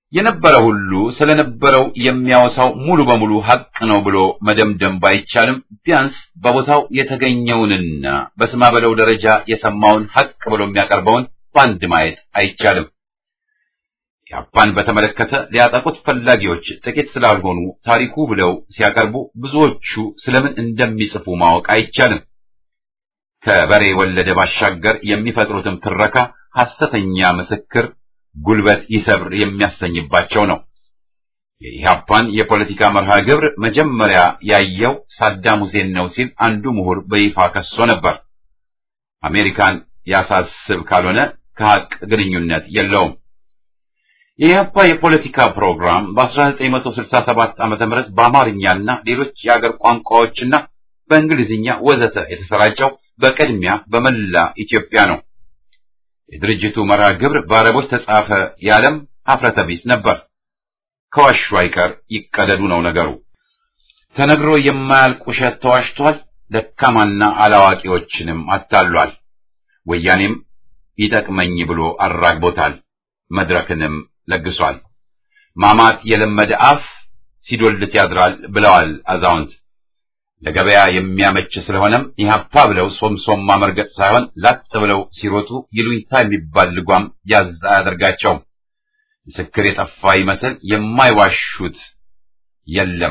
የነበረ ሁሉ ስለነበረው የሚያወሳው ሙሉ በሙሉ ሐቅ ነው ብሎ መደምደም ባይቻልም ቢያንስ በቦታው የተገኘውንና በስማ በለው ደረጃ የሰማውን ሐቅ ብሎ የሚያቀርበውን በአንድ ማየት አይቻልም። ኢህአፓን በተመለከተ ሊያጠቁት ፈላጊዎች ጥቂት ስላልሆኑ ታሪኩ ብለው ሲያቀርቡ ብዙዎቹ ስለምን እንደሚጽፉ ማወቅ አይቻልም። ከበሬ ወለደ ባሻገር የሚፈጥሩትም ትረካ ሐሰተኛ ምስክር ጉልበት ይሰብር የሚያሰኝባቸው ነው። የኢህአፓን የፖለቲካ መርሃ ግብር መጀመሪያ ያየው ሳዳም ሁሴን ነው ሲል አንዱ ምሁር በይፋ ከሶ ነበር። አሜሪካን ያሳስብ ካልሆነ ከሐቅ ግንኙነት የለውም። የኢህአፓ የፖለቲካ ፕሮግራም በ1967 ዓ.ም በአማርኛና ሌሎች የአገር ቋንቋዎችና በእንግሊዝኛ ወዘተ የተሰራጨው በቅድሚያ በመላ ኢትዮጵያ ነው። የድርጅቱ መርሃ ግብር በአረቦች ተጻፈ ያለም ሀፍረተ ቢስ ነበር። ከዋሹ አይቀር ይቀደዱ ነው ነገሩ። ተነግሮ የማያልቅ ውሸት ተዋሽቷል። ደካማና አላዋቂዎችንም አታሏል። ወያኔም ይጠቅመኝ ብሎ አራግቦታል። መድረክንም ለግሷል። ማማት የለመደ አፍ ሲዶልት ያድራል ብለዋል አዛውንት። ለገበያ የሚያመች ስለሆነም ኢህአፓ ብለው ሶምሶማ መርገጥ ሳይሆን ላጥ ብለው ሲሮጡ ይሉኝታ የሚባል ልጓም ያዝ አያደርጋቸውም። ምስክር የጠፋ ይመስል የማይዋሹት የለም።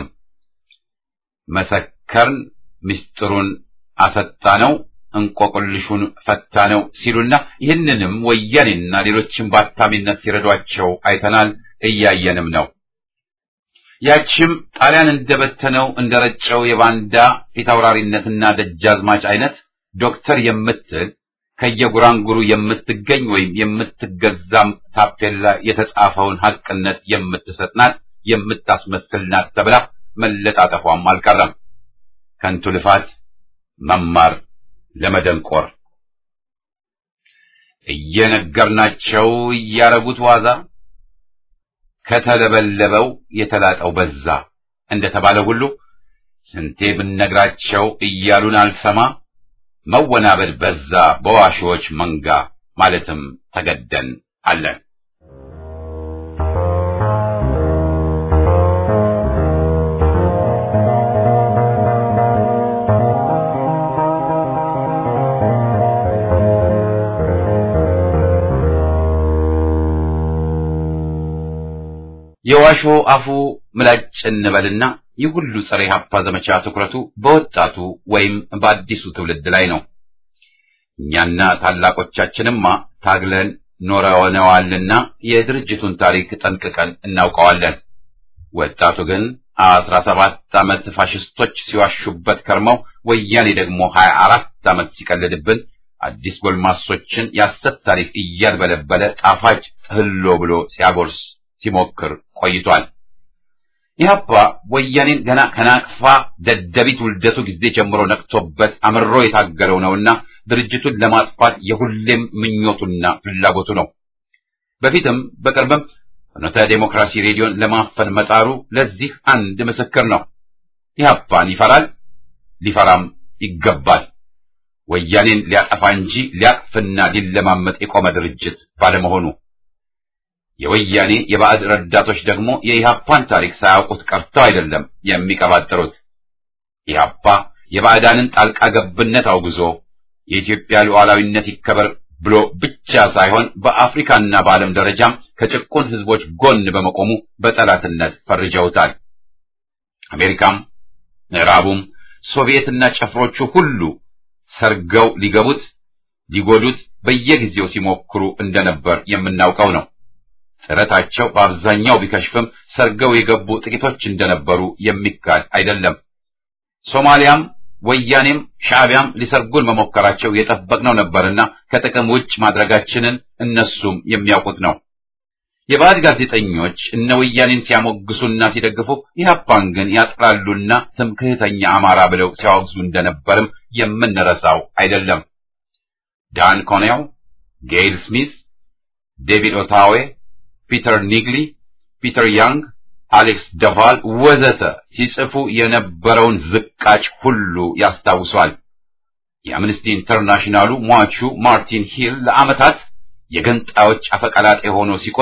መሰከርን፣ ምስጢሩን አሰጣ ነው፣ እንቆቅልሹን ፈታ ነው ሲሉና ይህንንም ወያኔና ሌሎችም በአታሚነት ሲረዷቸው አይተናል፣ እያየንም ነው። ያችም ጣሊያን እንደበተነው እንደረጨው የባንዳ ፊታውራሪነትና ደጃዝማች አይነት ዶክተር የምትል ከየጉራንጉሩ የምትገኝ ወይም የምትገዛም ታፔላ የተጻፈውን ሐቅነት የምትሰጥ ናት፣ የምታስመስል ናት ተብላ መለጣጠፏም አልቀረም። ከንቱ ልፋት መማር ለመደንቆር እየነገርናቸው እያረጉት ዋዛ ከተለበለበው የተላጠው በዛ እንደተባለ ሁሉ ስንቴ ብነግራቸው እያሉን አልሰማ መወናበድ በዛ በዋሾች መንጋ ማለትም ተገደን አለን። የዋሾ አፉ ምላጭ እንበልና ይህ ሁሉ ጸረ ኢህአፓ ዘመቻ ትኩረቱ በወጣቱ ወይም በአዲሱ ትውልድ ላይ ነው። እኛና ታላቆቻችንማ ታግለን ኖረነዋልና የድርጅቱን ታሪክ ጠንቅቀን እናውቀዋለን። ወጣቱ ግን አስራ ሰባት ዓመት ፋሽስቶች ሲዋሹበት ከርመው ወያኔ ደግሞ ሀያ አራት ዓመት ሲቀልድብን አዲስ ጎልማሶችን የሐሰት ታሪክ እያልበለበለ ጣፋጭ ህሎ ብሎ ሲያጎርስ ሲሞክር ቆይቷል። ኢህአፓ ወያኔን ገና ከናቅፋ ደደቢት ውልደቱ ጊዜ ጀምሮ ነቅቶበት አምሮ የታገለው ነውና ድርጅቱን ለማጥፋት የሁሌም ምኞቱና ፍላጎቱ ነው። በፊትም በቅርብም ፍኖተ ዴሞክራሲ ሬዲዮን ለማፈን መጣሩ ለዚህ አንድ ምስክር ነው። ኢህአፓን ይፈራል፣ ሊፈራም ይገባል። ወያኔን ሊያጠፋ እንጂ ሊያቅፍና ሊለማመጥ የቆመ ድርጅት ባለመሆኑ የወያኔ የባዕድ ረዳቶች ደግሞ የኢህአፓን ታሪክ ሳያውቁት ቀርተው አይደለም የሚቀባጥሩት። ኢህአፓ የባዕዳንን ጣልቃ ገብነት አውግዞ የኢትዮጵያ ሉዓላዊነት ይከበር ብሎ ብቻ ሳይሆን በአፍሪካና በዓለም ደረጃም ከጭቁን ህዝቦች ጎን በመቆሙ በጠላትነት ፈርጀውታል። አሜሪካም፣ ምዕራቡም፣ ሶቪየትና ጨፍሮቹ ሁሉ ሰርገው ሊገቡት ሊጎዱት በየጊዜው ሲሞክሩ እንደነበር የምናውቀው ነው። ጥረታቸው በአብዛኛው ቢከሽፍም ሰርገው የገቡ ጥቂቶች እንደነበሩ የሚካድ አይደለም። ሶማሊያም ወያኔም ሻዕቢያም ሊሰርጉን መሞከራቸው የጠበቅነው ነበርና ከጥቅም ውጭ ማድረጋችንን እነሱም የሚያውቁት ነው። የባዕድ ጋዜጠኞች እነ ወያኔን ሲያሞግሱና ሲደግፉ ኢህአፓን ግን ያጥላሉና ትምክህተኛ አማራ ብለው ሲያወግዙ እንደነበርም የምንረሳው አይደለም። ዳን ኮኔው፣ ጌይል ስሚስ፣ ዴቪድ ኦታዌ ፒተር ኒግሊ፣ ፒተር ያንግ፣ አሌክስ ደቫል ወዘተ ሲጽፉ የነበረውን ዝቃጭ ሁሉ ያስታውሷል። የአምነስቲ ኢንተርናሽናሉ ሟቹ ማርቲን ሂል ለዓመታት የገንጣዮች አፈቀላጤ ሆኖ ሲቆይ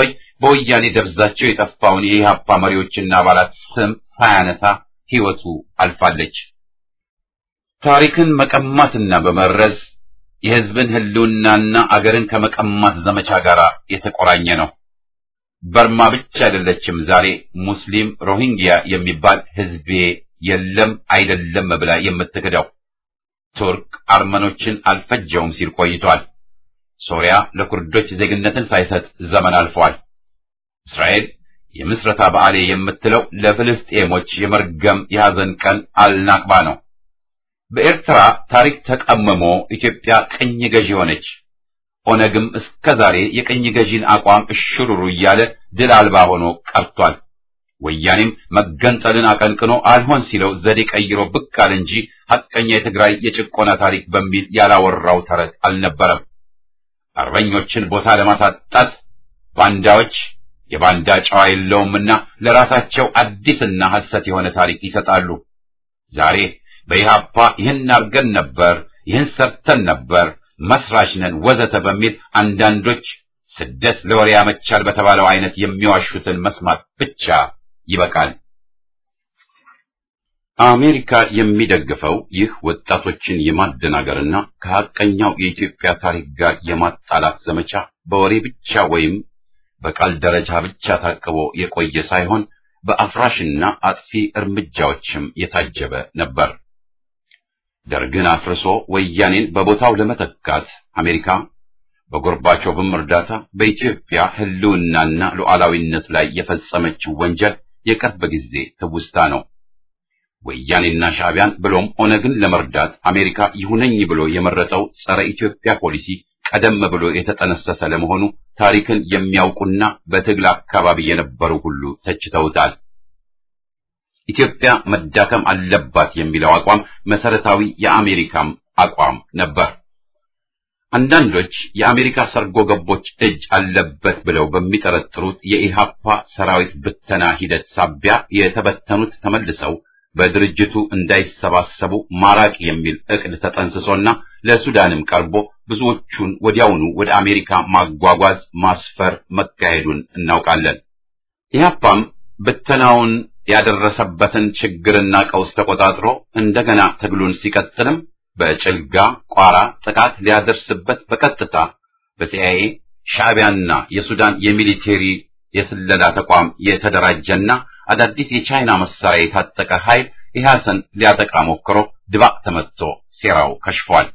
በወያኔ ደብዛቸው የጠፋውን የኢህአፓ መሪዎችና አባላት ስም ሳያነሳ ሕይወቱ አልፋለች። ታሪክን መቀማትና በመረዝ የሕዝብን ሕልውናና አገርን ከመቀማት ዘመቻ ጋር የተቆራኘ ነው። በርማ ብቻ አይደለችም ዛሬ ሙስሊም ሮሂንግያ የሚባል ሕዝቤ የለም አይደለም ብላ የምትክደው። ቱርክ አርመኖችን አልፈጀውም ሲል ቆይቷል። ሶሪያ ለኩርዶች ዜግነትን ሳይሰጥ ዘመን አልፏል። እስራኤል የምስረታ በዓሌ የምትለው ለፍልስጤሞች የመርገም የሐዘን ቀን አልናቅባ ነው። በኤርትራ ታሪክ ተቀምሞ ኢትዮጵያ ቅኝ ገዢ ሆነች። ኦነግም እስከ ዛሬ የቅኝ ገዢን አቋም እሽሩሩ እያለ ድል አልባ ሆኖ ቀርቷል። ወያኔም መገንጠልን አቀንቅኖ አልሆን ሲለው ዘዴ ቀይሮ ብቅ አለ እንጂ ሐቀኛ የትግራይ የጭቆና ታሪክ በሚል ያላወራው ተረት አልነበረም። አርበኞችን ቦታ ለማሳጣት ባንዳዎች የባንዳ ጨዋ የለውምና ለራሳቸው አዲስና ሐሰት የሆነ ታሪክ ይሰጣሉ። ዛሬ በኢህአፓ ይህን አርገን ነበር፣ ይህን ሰርተን ነበር፣ መስራች ነን ወዘተ በሚል አንዳንዶች ስደት ለወሬ ያመቻል በተባለው አይነት የሚዋሹትን መስማት ብቻ ይበቃል። አሜሪካ የሚደግፈው ይህ ወጣቶችን የማደናገርና ከሐቀኛው የኢትዮጵያ ታሪክ ጋር የማጣላት ዘመቻ በወሬ ብቻ ወይም በቃል ደረጃ ብቻ ታቅቦ የቆየ ሳይሆን በአፍራሽና አጥፊ እርምጃዎችም የታጀበ ነበር። ደርግን አፍርሶ ወያኔን በቦታው ለመተካት አሜሪካ በጎርባቾቭም እርዳታ በኢትዮጵያ ሕልውናና ሉዓላዊነት ላይ የፈጸመችው ወንጀል የቅርብ ጊዜ ትውስታ ነው። ወያኔና ሻዕቢያን ብሎም ኦነግን ለመርዳት አሜሪካ ይሁነኝ ብሎ የመረጠው ጸረ ኢትዮጵያ ፖሊሲ ቀደም ብሎ የተጠነሰሰ ለመሆኑ ታሪክን የሚያውቁና በትግል አካባቢ የነበሩ ሁሉ ተችተውታል። ኢትዮጵያ መዳከም አለባት የሚለው አቋም መሰረታዊ የአሜሪካም አቋም ነበር። አንዳንዶች የአሜሪካ ሰርጎ ገቦች እጅ አለበት ብለው በሚጠረጥሩት የኢሃፓ ሰራዊት ብተና ሂደት ሳቢያ የተበተኑት ተመልሰው በድርጅቱ እንዳይሰባሰቡ ማራቅ የሚል ዕቅድ ተጠንስሶና ለሱዳንም ቀርቦ ብዙዎቹን ወዲያውኑ ወደ አሜሪካ ማጓጓዝ ማስፈር መካሄዱን እናውቃለን። ኢህአፓም ብተናውን ያደረሰበትን ችግርና ቀውስ ተቆጣጥሮ እንደገና ትግሉን ሲቀጥልም በጭልጋ ቋራ ጥቃት ሊያደርስበት በቀጥታ በሲአይኤ ሻዕቢያና የሱዳን የሚሊቴሪ የስለላ ተቋም የተደራጀና አዳዲስ የቻይና መሳሪያ የታጠቀ ኃይል ኢህአሰን ሊያጠቃ ሞክሮ ድባቅ ተመትቶ ሴራው ከሽፏል።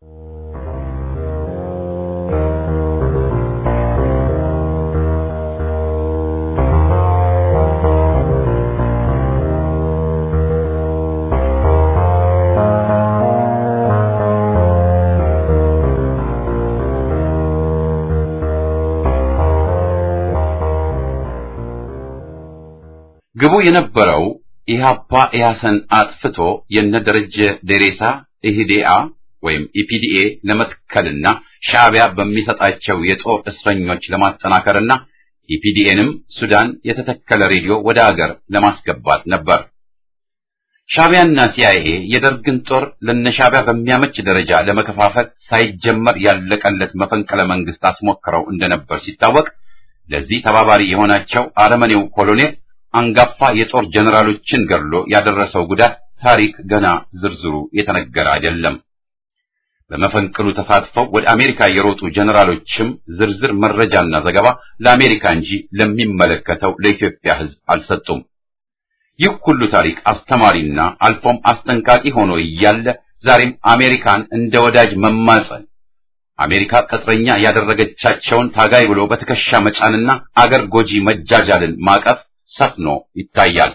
ግቡ የነበረው ኢህአፓ ኢህአሰን አጥፍቶ የነደረጀ ደሬሳ ኢህዴአ ወይም ኢፒዲኤ ለመትከልና ሻዕቢያ በሚሰጣቸው የጦር እስረኞች ለማጠናከርና ኢፒዲኤንም ሱዳን የተተከለ ሬዲዮ ወደ አገር ለማስገባት ነበር። ሻዕቢያና ሲአይኤ የደርግን ጦር ለነሻዕቢያ በሚያመች ደረጃ ለመከፋፈል ሳይጀመር ያለቀለት መፈንቅለ መንግስት አስሞክረው እንደነበር ሲታወቅ ለዚህ ተባባሪ የሆናቸው አረመኔው ኮሎኔል አንጋፋ የጦር ጀነራሎችን ገድሎ ያደረሰው ጉዳት ታሪክ ገና ዝርዝሩ የተነገረ አይደለም። በመፈንቅሉ ተሳትፈው ወደ አሜሪካ የሮጡ ጀነራሎችም ዝርዝር መረጃና ዘገባ ለአሜሪካ እንጂ ለሚመለከተው ለኢትዮጵያ ሕዝብ አልሰጡም። ይህ ሁሉ ታሪክ አስተማሪና አልፎም አስጠንቃቂ ሆኖ እያለ ዛሬም አሜሪካን እንደ ወዳጅ መማጸን አሜሪካ ቅጥረኛ ያደረገቻቸውን ታጋይ ብሎ በትከሻ መጫንና አገር ጎጂ መጃጃልን ማቀፍ ሰፍኖ ይታያል።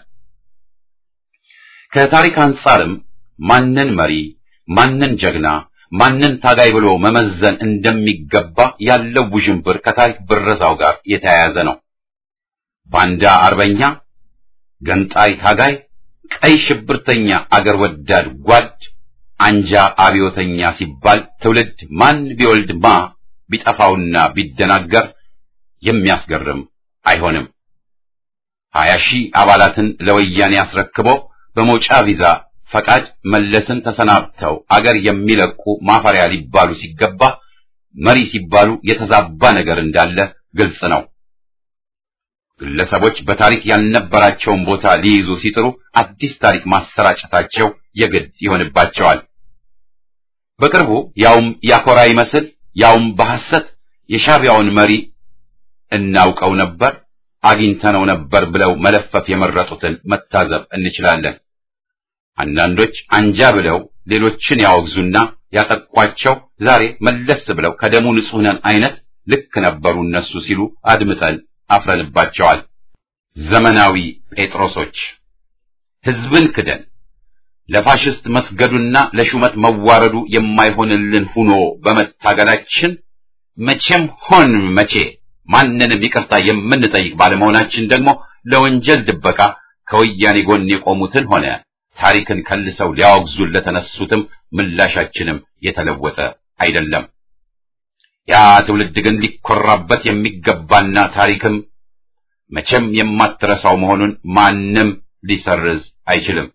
ከታሪክ አንጻርም ማንን መሪ፣ ማንን ጀግና፣ ማንን ታጋይ ብሎ መመዘን እንደሚገባ ያለው ውዥንብር ከታሪክ ብረዛው ጋር የተያያዘ ነው። ባንዳ አርበኛ፣ ገንጣይ ታጋይ፣ ቀይ ሽብርተኛ አገር ወዳድ ጓድ፣ አንጃ አብዮተኛ ሲባል ትውልድ ማን ቢወልድ ማ ቢጠፋውና ቢደናገር የሚያስገርም አይሆንም። ሀያ ሺህ አባላትን ለወያኔ አስረክቦ በመውጫ ቪዛ ፈቃድ መለስን ተሰናብተው አገር የሚለቁ ማፈሪያ ሊባሉ ሲገባ መሪ ሲባሉ የተዛባ ነገር እንዳለ ግልጽ ነው። ግለሰቦች በታሪክ ያልነበራቸውን ቦታ ሊይዙ ሲጥሩ አዲስ ታሪክ ማሰራጨታቸው የግድ ይሆንባቸዋል። በቅርቡ ያውም ያኮራ ይመስል ያውም በሐሰት የሻዕቢያውን መሪ እናውቀው ነበር አግኝተነው ነበር ብለው መለፈፍ የመረጡትን መታዘብ እንችላለን። አንዳንዶች አንጃ ብለው ሌሎችን ያወግዙና ያጠቋቸው ዛሬ መለስ ብለው ከደሙ ንጹሕ ነን አይነት ልክ ነበሩ እነሱ ሲሉ አድምጠን አፍረንባቸዋል። ዘመናዊ ጴጥሮሶች ሕዝብን ክደን ለፋሽስት መስገዱና ለሹመት መዋረዱ የማይሆንልን ሁኖ በመታገላችን መቼም ሆን መቼ ማንንም ይቅርታ የምንጠይቅ ባለመሆናችን ደግሞ ለወንጀል ድበቃ ከወያኔ ጎን የቆሙትን ሆነ ታሪክን ከልሰው ሊያወግዙን ለተነሱትም ምላሻችንም የተለወጠ አይደለም። ያ ትውልድ ግን ሊኮራበት የሚገባና ታሪክም መቼም የማትረሳው መሆኑን ማንም ሊሰርዝ አይችልም።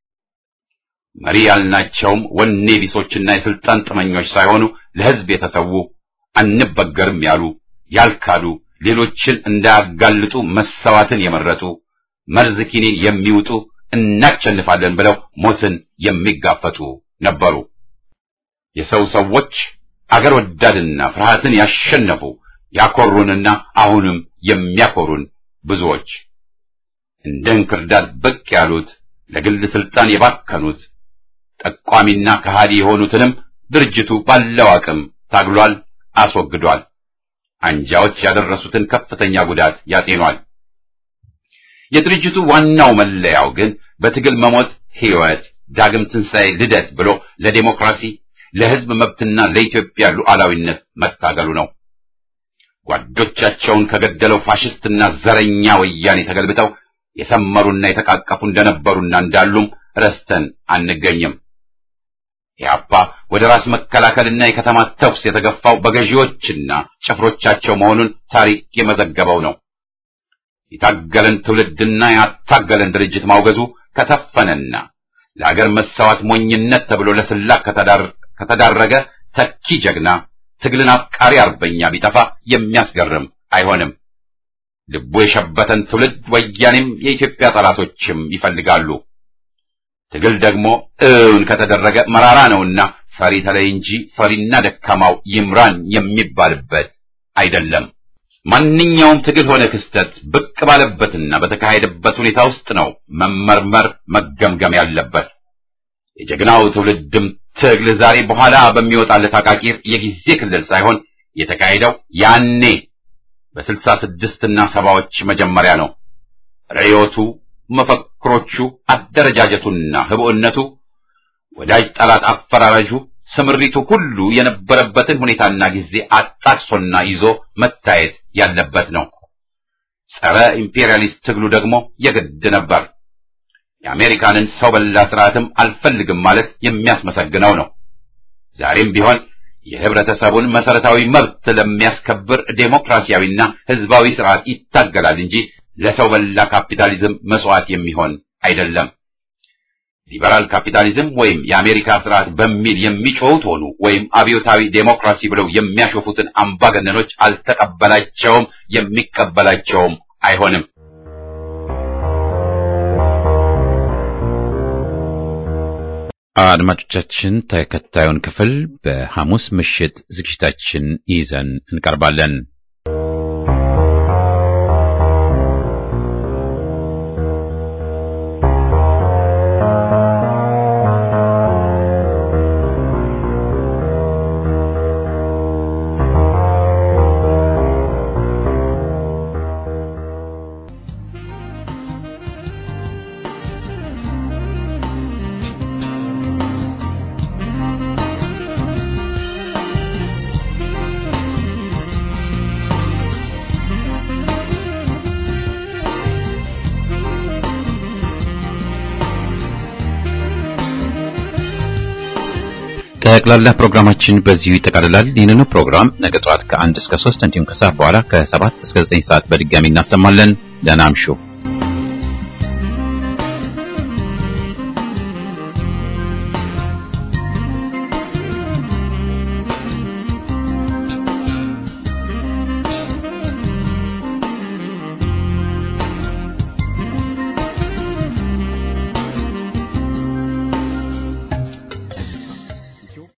መሪ ያልናቸውም ወኔ ቢሶችና የስልጣን ጥመኞች ሳይሆኑ ለሕዝብ የተሰዉ አንበገርም ያሉ ያልካዱ፣ ሌሎችን እንዳያጋልጡ መሰዋትን የመረጡ መርዝ ኪኒን የሚውጡ እናሸንፋለን ብለው ሞትን የሚጋፈጡ ነበሩ። የሰው ሰዎች አገር ወዳድና ፍርሃትን ያሸነፉ ያኮሩንና አሁንም የሚያኮሩን ብዙዎች እንደ እንክርዳድ ብቅ ያሉት ለግል ስልጣን የባከኑት ጠቋሚና ከሃዲ የሆኑትንም ድርጅቱ ባለው አቅም ታግሏል፣ አስወግዷል። አንጃዎች ያደረሱትን ከፍተኛ ጉዳት ያጤኗል። የድርጅቱ ዋናው መለያው ግን በትግል መሞት ሕይወት፣ ዳግም ትንሣኤ፣ ልደት ብሎ ለዴሞክራሲ ለሕዝብ መብትና ለኢትዮጵያ ሉዓላዊነት መታገሉ ነው። ጓዶቻቸውን ከገደለው ፋሽስትና ዘረኛ ወያኔ ተገልብጠው የሰመሩና የተቃቀፉ እንደነበሩና እንዳሉም ረስተን አንገኝም። ኢህአፓ ወደ ራስ መከላከልና የከተማ ተኩስ የተገፋው በገዢዎችና ጭፍሮቻቸው መሆኑን ታሪክ የመዘገበው ነው። የታገለን ትውልድና ያታገለን ድርጅት ማውገዙ ከተፈነና ለአገር መሰዋት ሞኝነት ተብሎ ለስላቅ ከተዳረገ ተኪ ጀግና ትግልን አፍቃሪ አርበኛ ቢጠፋ የሚያስገርም አይሆንም። ልቡ የሸበተን ትውልድ ወያኔም የኢትዮጵያ ጠላቶችም ይፈልጋሉ። ትግል ደግሞ እውን ከተደረገ መራራ ነውና ፈሪ ተለይ እንጂ ፈሪና ደካማው ይምራን የሚባልበት አይደለም። ማንኛውም ትግል ሆነ ክስተት ብቅ ባለበትና በተካሄደበት ሁኔታ ውስጥ ነው መመርመር መገምገም ያለበት። የጀግናው ትውልድም ትግል ዛሬ በኋላ በሚወጣለት አቃቂር የጊዜ ክልል ሳይሆን የተካሄደው ያኔ በስልሳ ስድስትና ሰባዎች መጀመሪያ ነው። ርዕዮቱ፣ መፈክሮቹ፣ አደረጃጀቱና ህብኡነቱ፣ ወዳጅ ጠላት አፈራረጁ፣ ስምሪቱ ሁሉ የነበረበትን ሁኔታና ጊዜ አጣቅሶና ይዞ መታየት ያለበት ነው። ጸረ ኢምፔሪያሊስት ትግሉ ደግሞ የግድ ነበር። የአሜሪካንን ሰው በላ ስርዓትም አልፈልግም ማለት የሚያስመሰግነው ነው። ዛሬም ቢሆን የህብረተሰቡን መሰረታዊ መብት ለሚያስከብር ዴሞክራሲያዊና ህዝባዊ ስርዓት ይታገላል እንጂ ለሰው በላ ካፒታሊዝም መስዋዕት የሚሆን አይደለም። ሊበራል ካፒታሊዝም ወይም የአሜሪካ ስርዓት በሚል የሚጮሁት ሆኑ ወይም አብዮታዊ ዴሞክራሲ ብለው የሚያሾፉትን አምባገነኖች አልተቀበላቸውም፣ የሚቀበላቸውም አይሆንም። አድማጮቻችን ተከታዩን ክፍል በሐሙስ ምሽት ዝግጅታችን ይዘን እንቀርባለን። ጠቅላላ ፕሮግራማችን በዚሁ ይጠቃልላል። ይህንኑ ፕሮግራም ነገ ጠዋት ከአንድ እስከ ሶስት እንዲሁም ከሰዓት በኋላ ከሰባት እስከ ዘጠኝ ሰዓት በድጋሚ እናሰማለን። ደህና እምሹ።